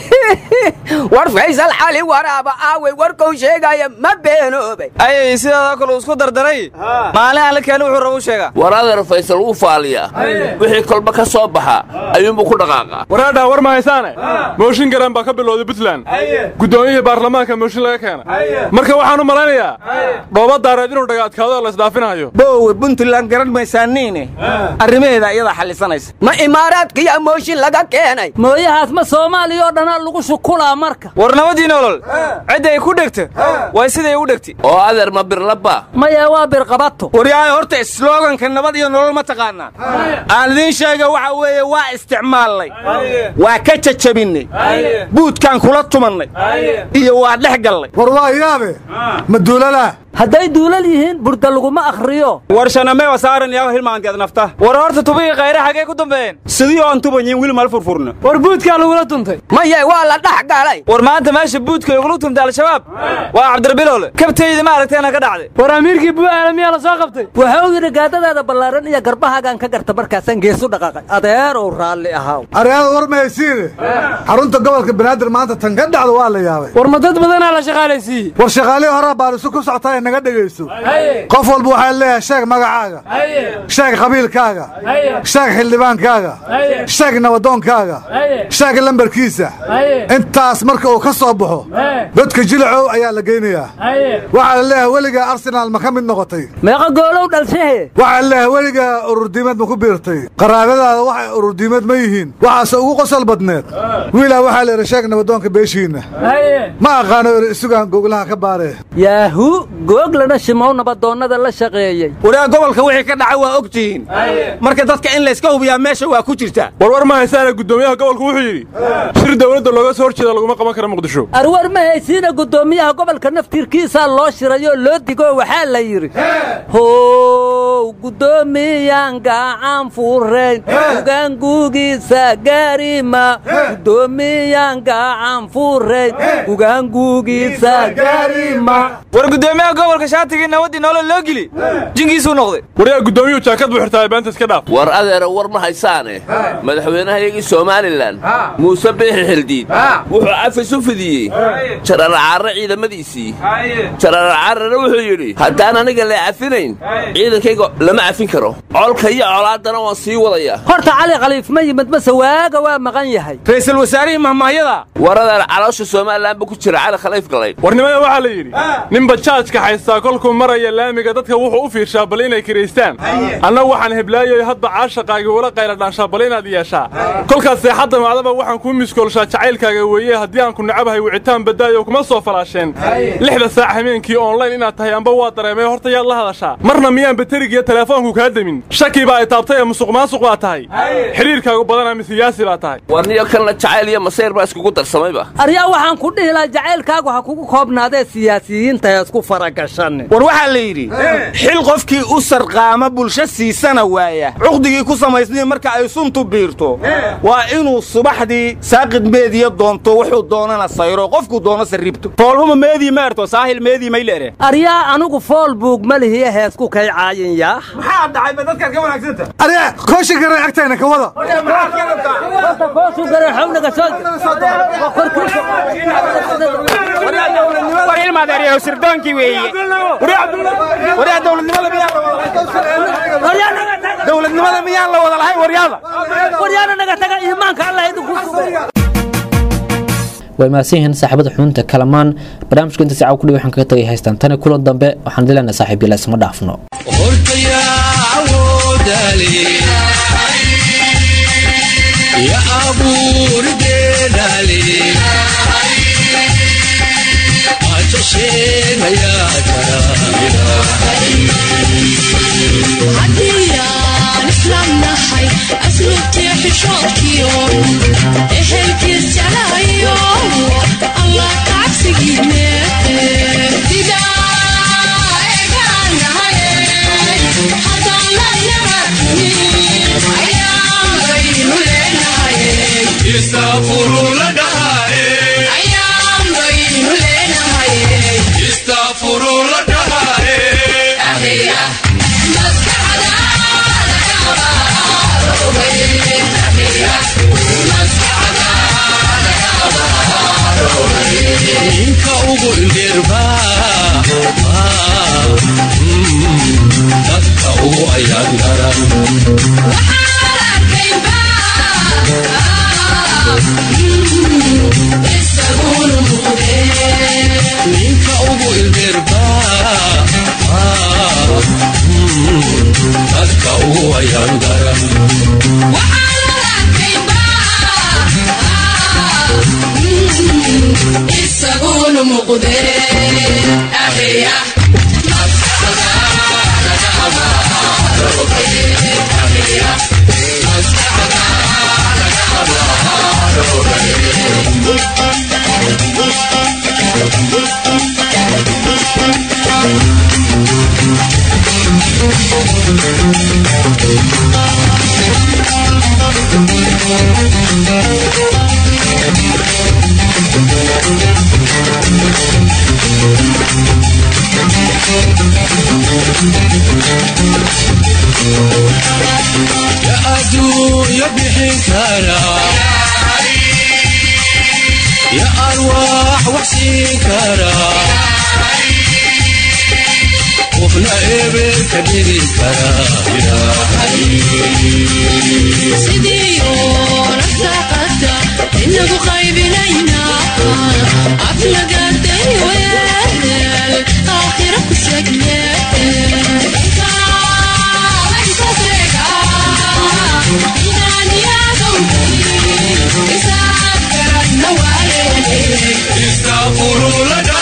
Speaker 24: war faysal xali waraaba aaway warkuu sheegaya ma beenoobay
Speaker 20: ayay sidaadoo kale uu isku dardaray maalin aan la keeni wuxuu rabu sheegaa
Speaker 25: war adeer faysal wuu faaliyaa wixii kolba ka soo baxa ayuunbuu ku dhaqaaqaa
Speaker 8: waraadhaa war ma haysaane mooshin garan baa ka bilowday puntland guddoomiyihii baarlamaanka mooshin laga keena marka waxaan u malaynayaa dhooba daareed inuu dhagaadkaado oo la isdhaafinayo
Speaker 19: boowe puntland garan maysaaniine arrimaheeda iyadaa xallisanaysa
Speaker 24: ma imaaraadkiyaa mooshin laga keenay
Speaker 18: mooyahaas ma soomaaliya oo dhanaa lagu shukulaa marka
Speaker 20: war nabadii nolol cidda ay ku dhegta waa siday u dhegti
Speaker 25: oo adeer ma birlaba
Speaker 18: maya waa birqabato
Speaker 19: waryahay horta slooganka nabad iyo nolol ma taqaanaa aan idiin sheega waxa weeye waa isticmaalnay waa ka jajabinay buudkaan kula tumannay iyo waa dhex gallay
Speaker 21: war waa yaabe ma duulalaa
Speaker 18: hadday duulal yihiin burda laguma akhriyo
Speaker 19: war shanamee wasaaran yaa hilmaanteed nafta
Speaker 20: war horta tubihii khayre xaggee ku dambeeyeen
Speaker 19: sidii oon tubanyin wili mal furfurna
Speaker 23: war buudkaa lagula tuntay
Speaker 24: maye waa la dhex galay
Speaker 20: war maanta meesha buudka igula tumtay al-shabaab waa cabdirbiloole kabtayda ma aragteena ka dhacday
Speaker 23: war amiirkii bu'aala miyaa la soo qabtay
Speaker 18: wuxuu yidhi gaadadaada ballaaran iyo garbahaagaan ka garta markaasaan geesu dhaqaaqay adeer ou raalli ahaaw
Speaker 21: aryaada war ma haysiine xarunta gobolka banaadir maanta tan ka dhacdo waa la yaabay
Speaker 23: war ma dad badanaa la shaqaalaysiiyey
Speaker 21: war shaqaalihii horaa baarisu ku soctaa ee naga dhegayso qof walba waxaa leeyahay sheeg magacaaga sheeg qabiilkaaga sheeg xildhibaankaaga sheeg nabadoonkaaga sheeg lambarkiisa intaas marka uu ka soo baxo dadka jilacow ayaa la geynayaa waxaa la leeyahay weligaa arsenaal ma ka mid noqotay
Speaker 18: meeqa goolow dhalshahe
Speaker 21: waxaa la leeyahay weligaa ururdiimeed ma ku biirtay qaraabadaada waxay ururdiimeed ma yihiin waxaase ugu qosol badneed wiilaa waxaa la yidhi sheeg nabadoonka beeshiinna ma aqaano iri isugaan goglaha ka baaree
Speaker 18: yaahu googlana shimow nabadoonnada la shaqeeyey
Speaker 19: waraa gobolka wixii ka dhacay waa og tihiin marka dadka in layska hubiyaa meesha waa ku jirta
Speaker 8: warwar ma haysaane guddoomiyaha gobolku wuxuu yidhi shir dowladda looga soo horjeeda laguma qaban kara muqdisho
Speaker 18: arwar ma haysiina guddoomiyaha gobolka naftirkiisaa loo shirayoo loo digoo waxaa la yidhi how guddoomiyan gacan furayn ugaangugiisa gaarima guddoomiyan gacan furayn ugaangugiisa gaarima
Speaker 20: war guddoomiyaha gobolka shaatigii nabaddii nolol loo geli jinkiisuu noqday
Speaker 8: waryaa guddoomiyuhu jaakad buu xirtaa beenta iska dhaaf
Speaker 25: war adeera war ma haysaane madaxweynahayagii somalilan muuse biixi xildiid wuxuu cafis u fidiyey jararacaarre ciidamadiisii jararacaarrena wuxuu yidhi haddaan aniga la cafinayn ciidankayga lama cafin karo colka iyo colaaddana waan sii wadayaa
Speaker 18: horta cali khaliif ma yimid mase waaga waa maqan yahay
Speaker 19: ra'iisul wasaarihii mahmaahyada
Speaker 25: war adeer caloosha somalilan buu ku jira cali khaliif galayd
Speaker 8: warnimada waxaa la yidhi nin bajaajka haystaa kolkuu maraya laamiga dadka wuxuu u fiirshaa bal inay kiraystaan annagu waxaan heblaayoy hadba caashaqaagii ula qayla dhaanshaa bal inaad yeeshaa kolkaas seexadda macdaba waxaan kuu miskoolshaa jacaylkaaga weeye haddii aan ku nacabahay wicitaan badaayo kuma soo falaasheen lixda saac hameenkii online inaad tahay amba waa dareemay horta yaad la hadashaa marna miyaan baterigii
Speaker 1: iyo telefoonku kaa demin shaki baa itaabtay ee musuq maasuq baa tahay xiriirkaagu badan ama siyaasi baa tahay
Speaker 25: warniyo kanna jacayl iyo masayr baa iskugu darsamayba
Speaker 18: aryaa waxaan ku dhihi lahaa jacaylkaagu ha kugu koobnaadee siyaasiyiinta ee isku faragashan
Speaker 19: war waxaa la yidhi xil qofkii u sarqaama bulsho siisana waaya cuqdigii ku samaysnay marka ay suntu biirto waa inuu subaxdii saaqid meediya doonto wuxuu doonana sayro qofku doono sarribto
Speaker 20: foolhuma meedii meerto saahil meedii maylere
Speaker 18: aryaa anigu fool buug ma lihiye heesku kay caayin yaah
Speaker 19: maxaa dhacay ba dadkaad ka wanaagsanta
Speaker 21: arya kooshi garay agtayna ka wada
Speaker 20: war ilmaadeeryahow sirdoonkii weeye
Speaker 19: waryaa dowladnimada miyaa dowladnimada miyaan la wada lahay waryaada
Speaker 18: waryaana naga taga iimaanka allah idinku sugay
Speaker 2: way mahadsan yihiin saaxiibada xubinta kalamaan barnaamijka inta saaca ku dhihi waxaan kaga tagay haystaan tani kulan dambe waxaan dilaynaa saaxiib yaala isma dhaafno
Speaker 3: يا أبو ردالي عششين يا
Speaker 4: عديان اسلام نحي اسلوبتي حشوتي يوم اهلك السلا يوم الله تعبسي جيمت
Speaker 3: يستغفروا لنا أيام بين لنا يستغفروا لنا أخيرا ninka ugu ildirba dadka ugu ayaan daran ninka ugu ildirba dadka ugu ayaan daran
Speaker 4: isaguna muqde akhiya
Speaker 3: يا أدو يا بحنكرا يا أرواح وحسين كرا وفنا إبر كبير كرا يا
Speaker 4: sidiiyoona saaqada inagu qaybinayna aflagaday weel aakhira ku sheegne
Speaker 3: استغفروا لنا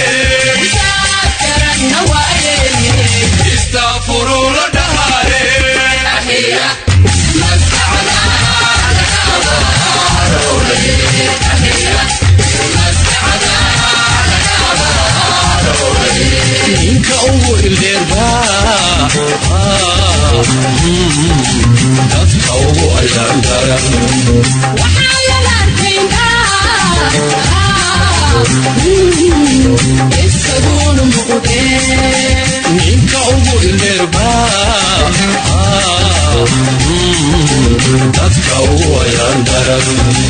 Speaker 3: استغفروا لنا ninka ugu ildeerba dadka ugu ayaan daran
Speaker 4: isaguna muqde
Speaker 3: ninka ugu ildeerba dadka ugu ayaan daran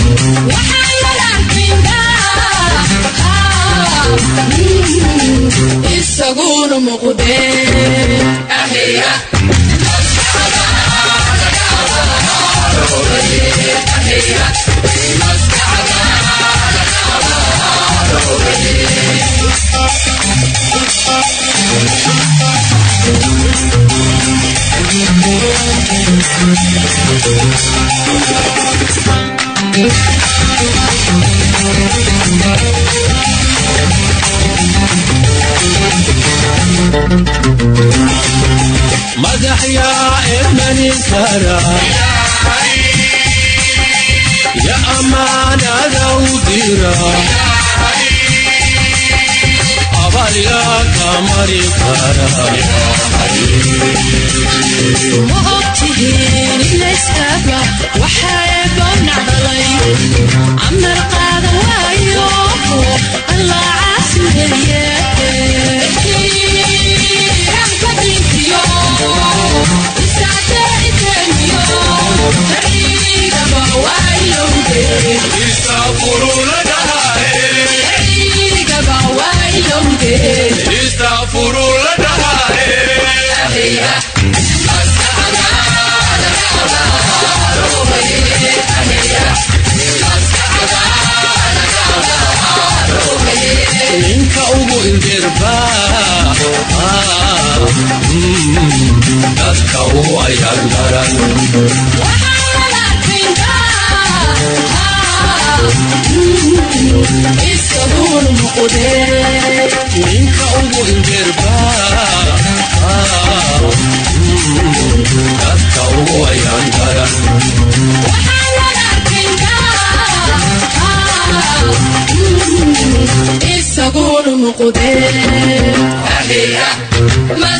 Speaker 4: isaguna muqde akhiya
Speaker 3: Thank you. madaxyaa ermanin kara ya amaanada u dira abalyaa ka mari kara
Speaker 4: ma ogtihiin inayskaba waxaeba nacdalay amar qaada waayo allah caasimeeye
Speaker 3: ninka ugu indirba dadka u ayaan daran
Speaker 4: isaguun muqdee
Speaker 3: ninka ugu indirba dadka ugu ayaan daran
Speaker 4: isaguun muqdee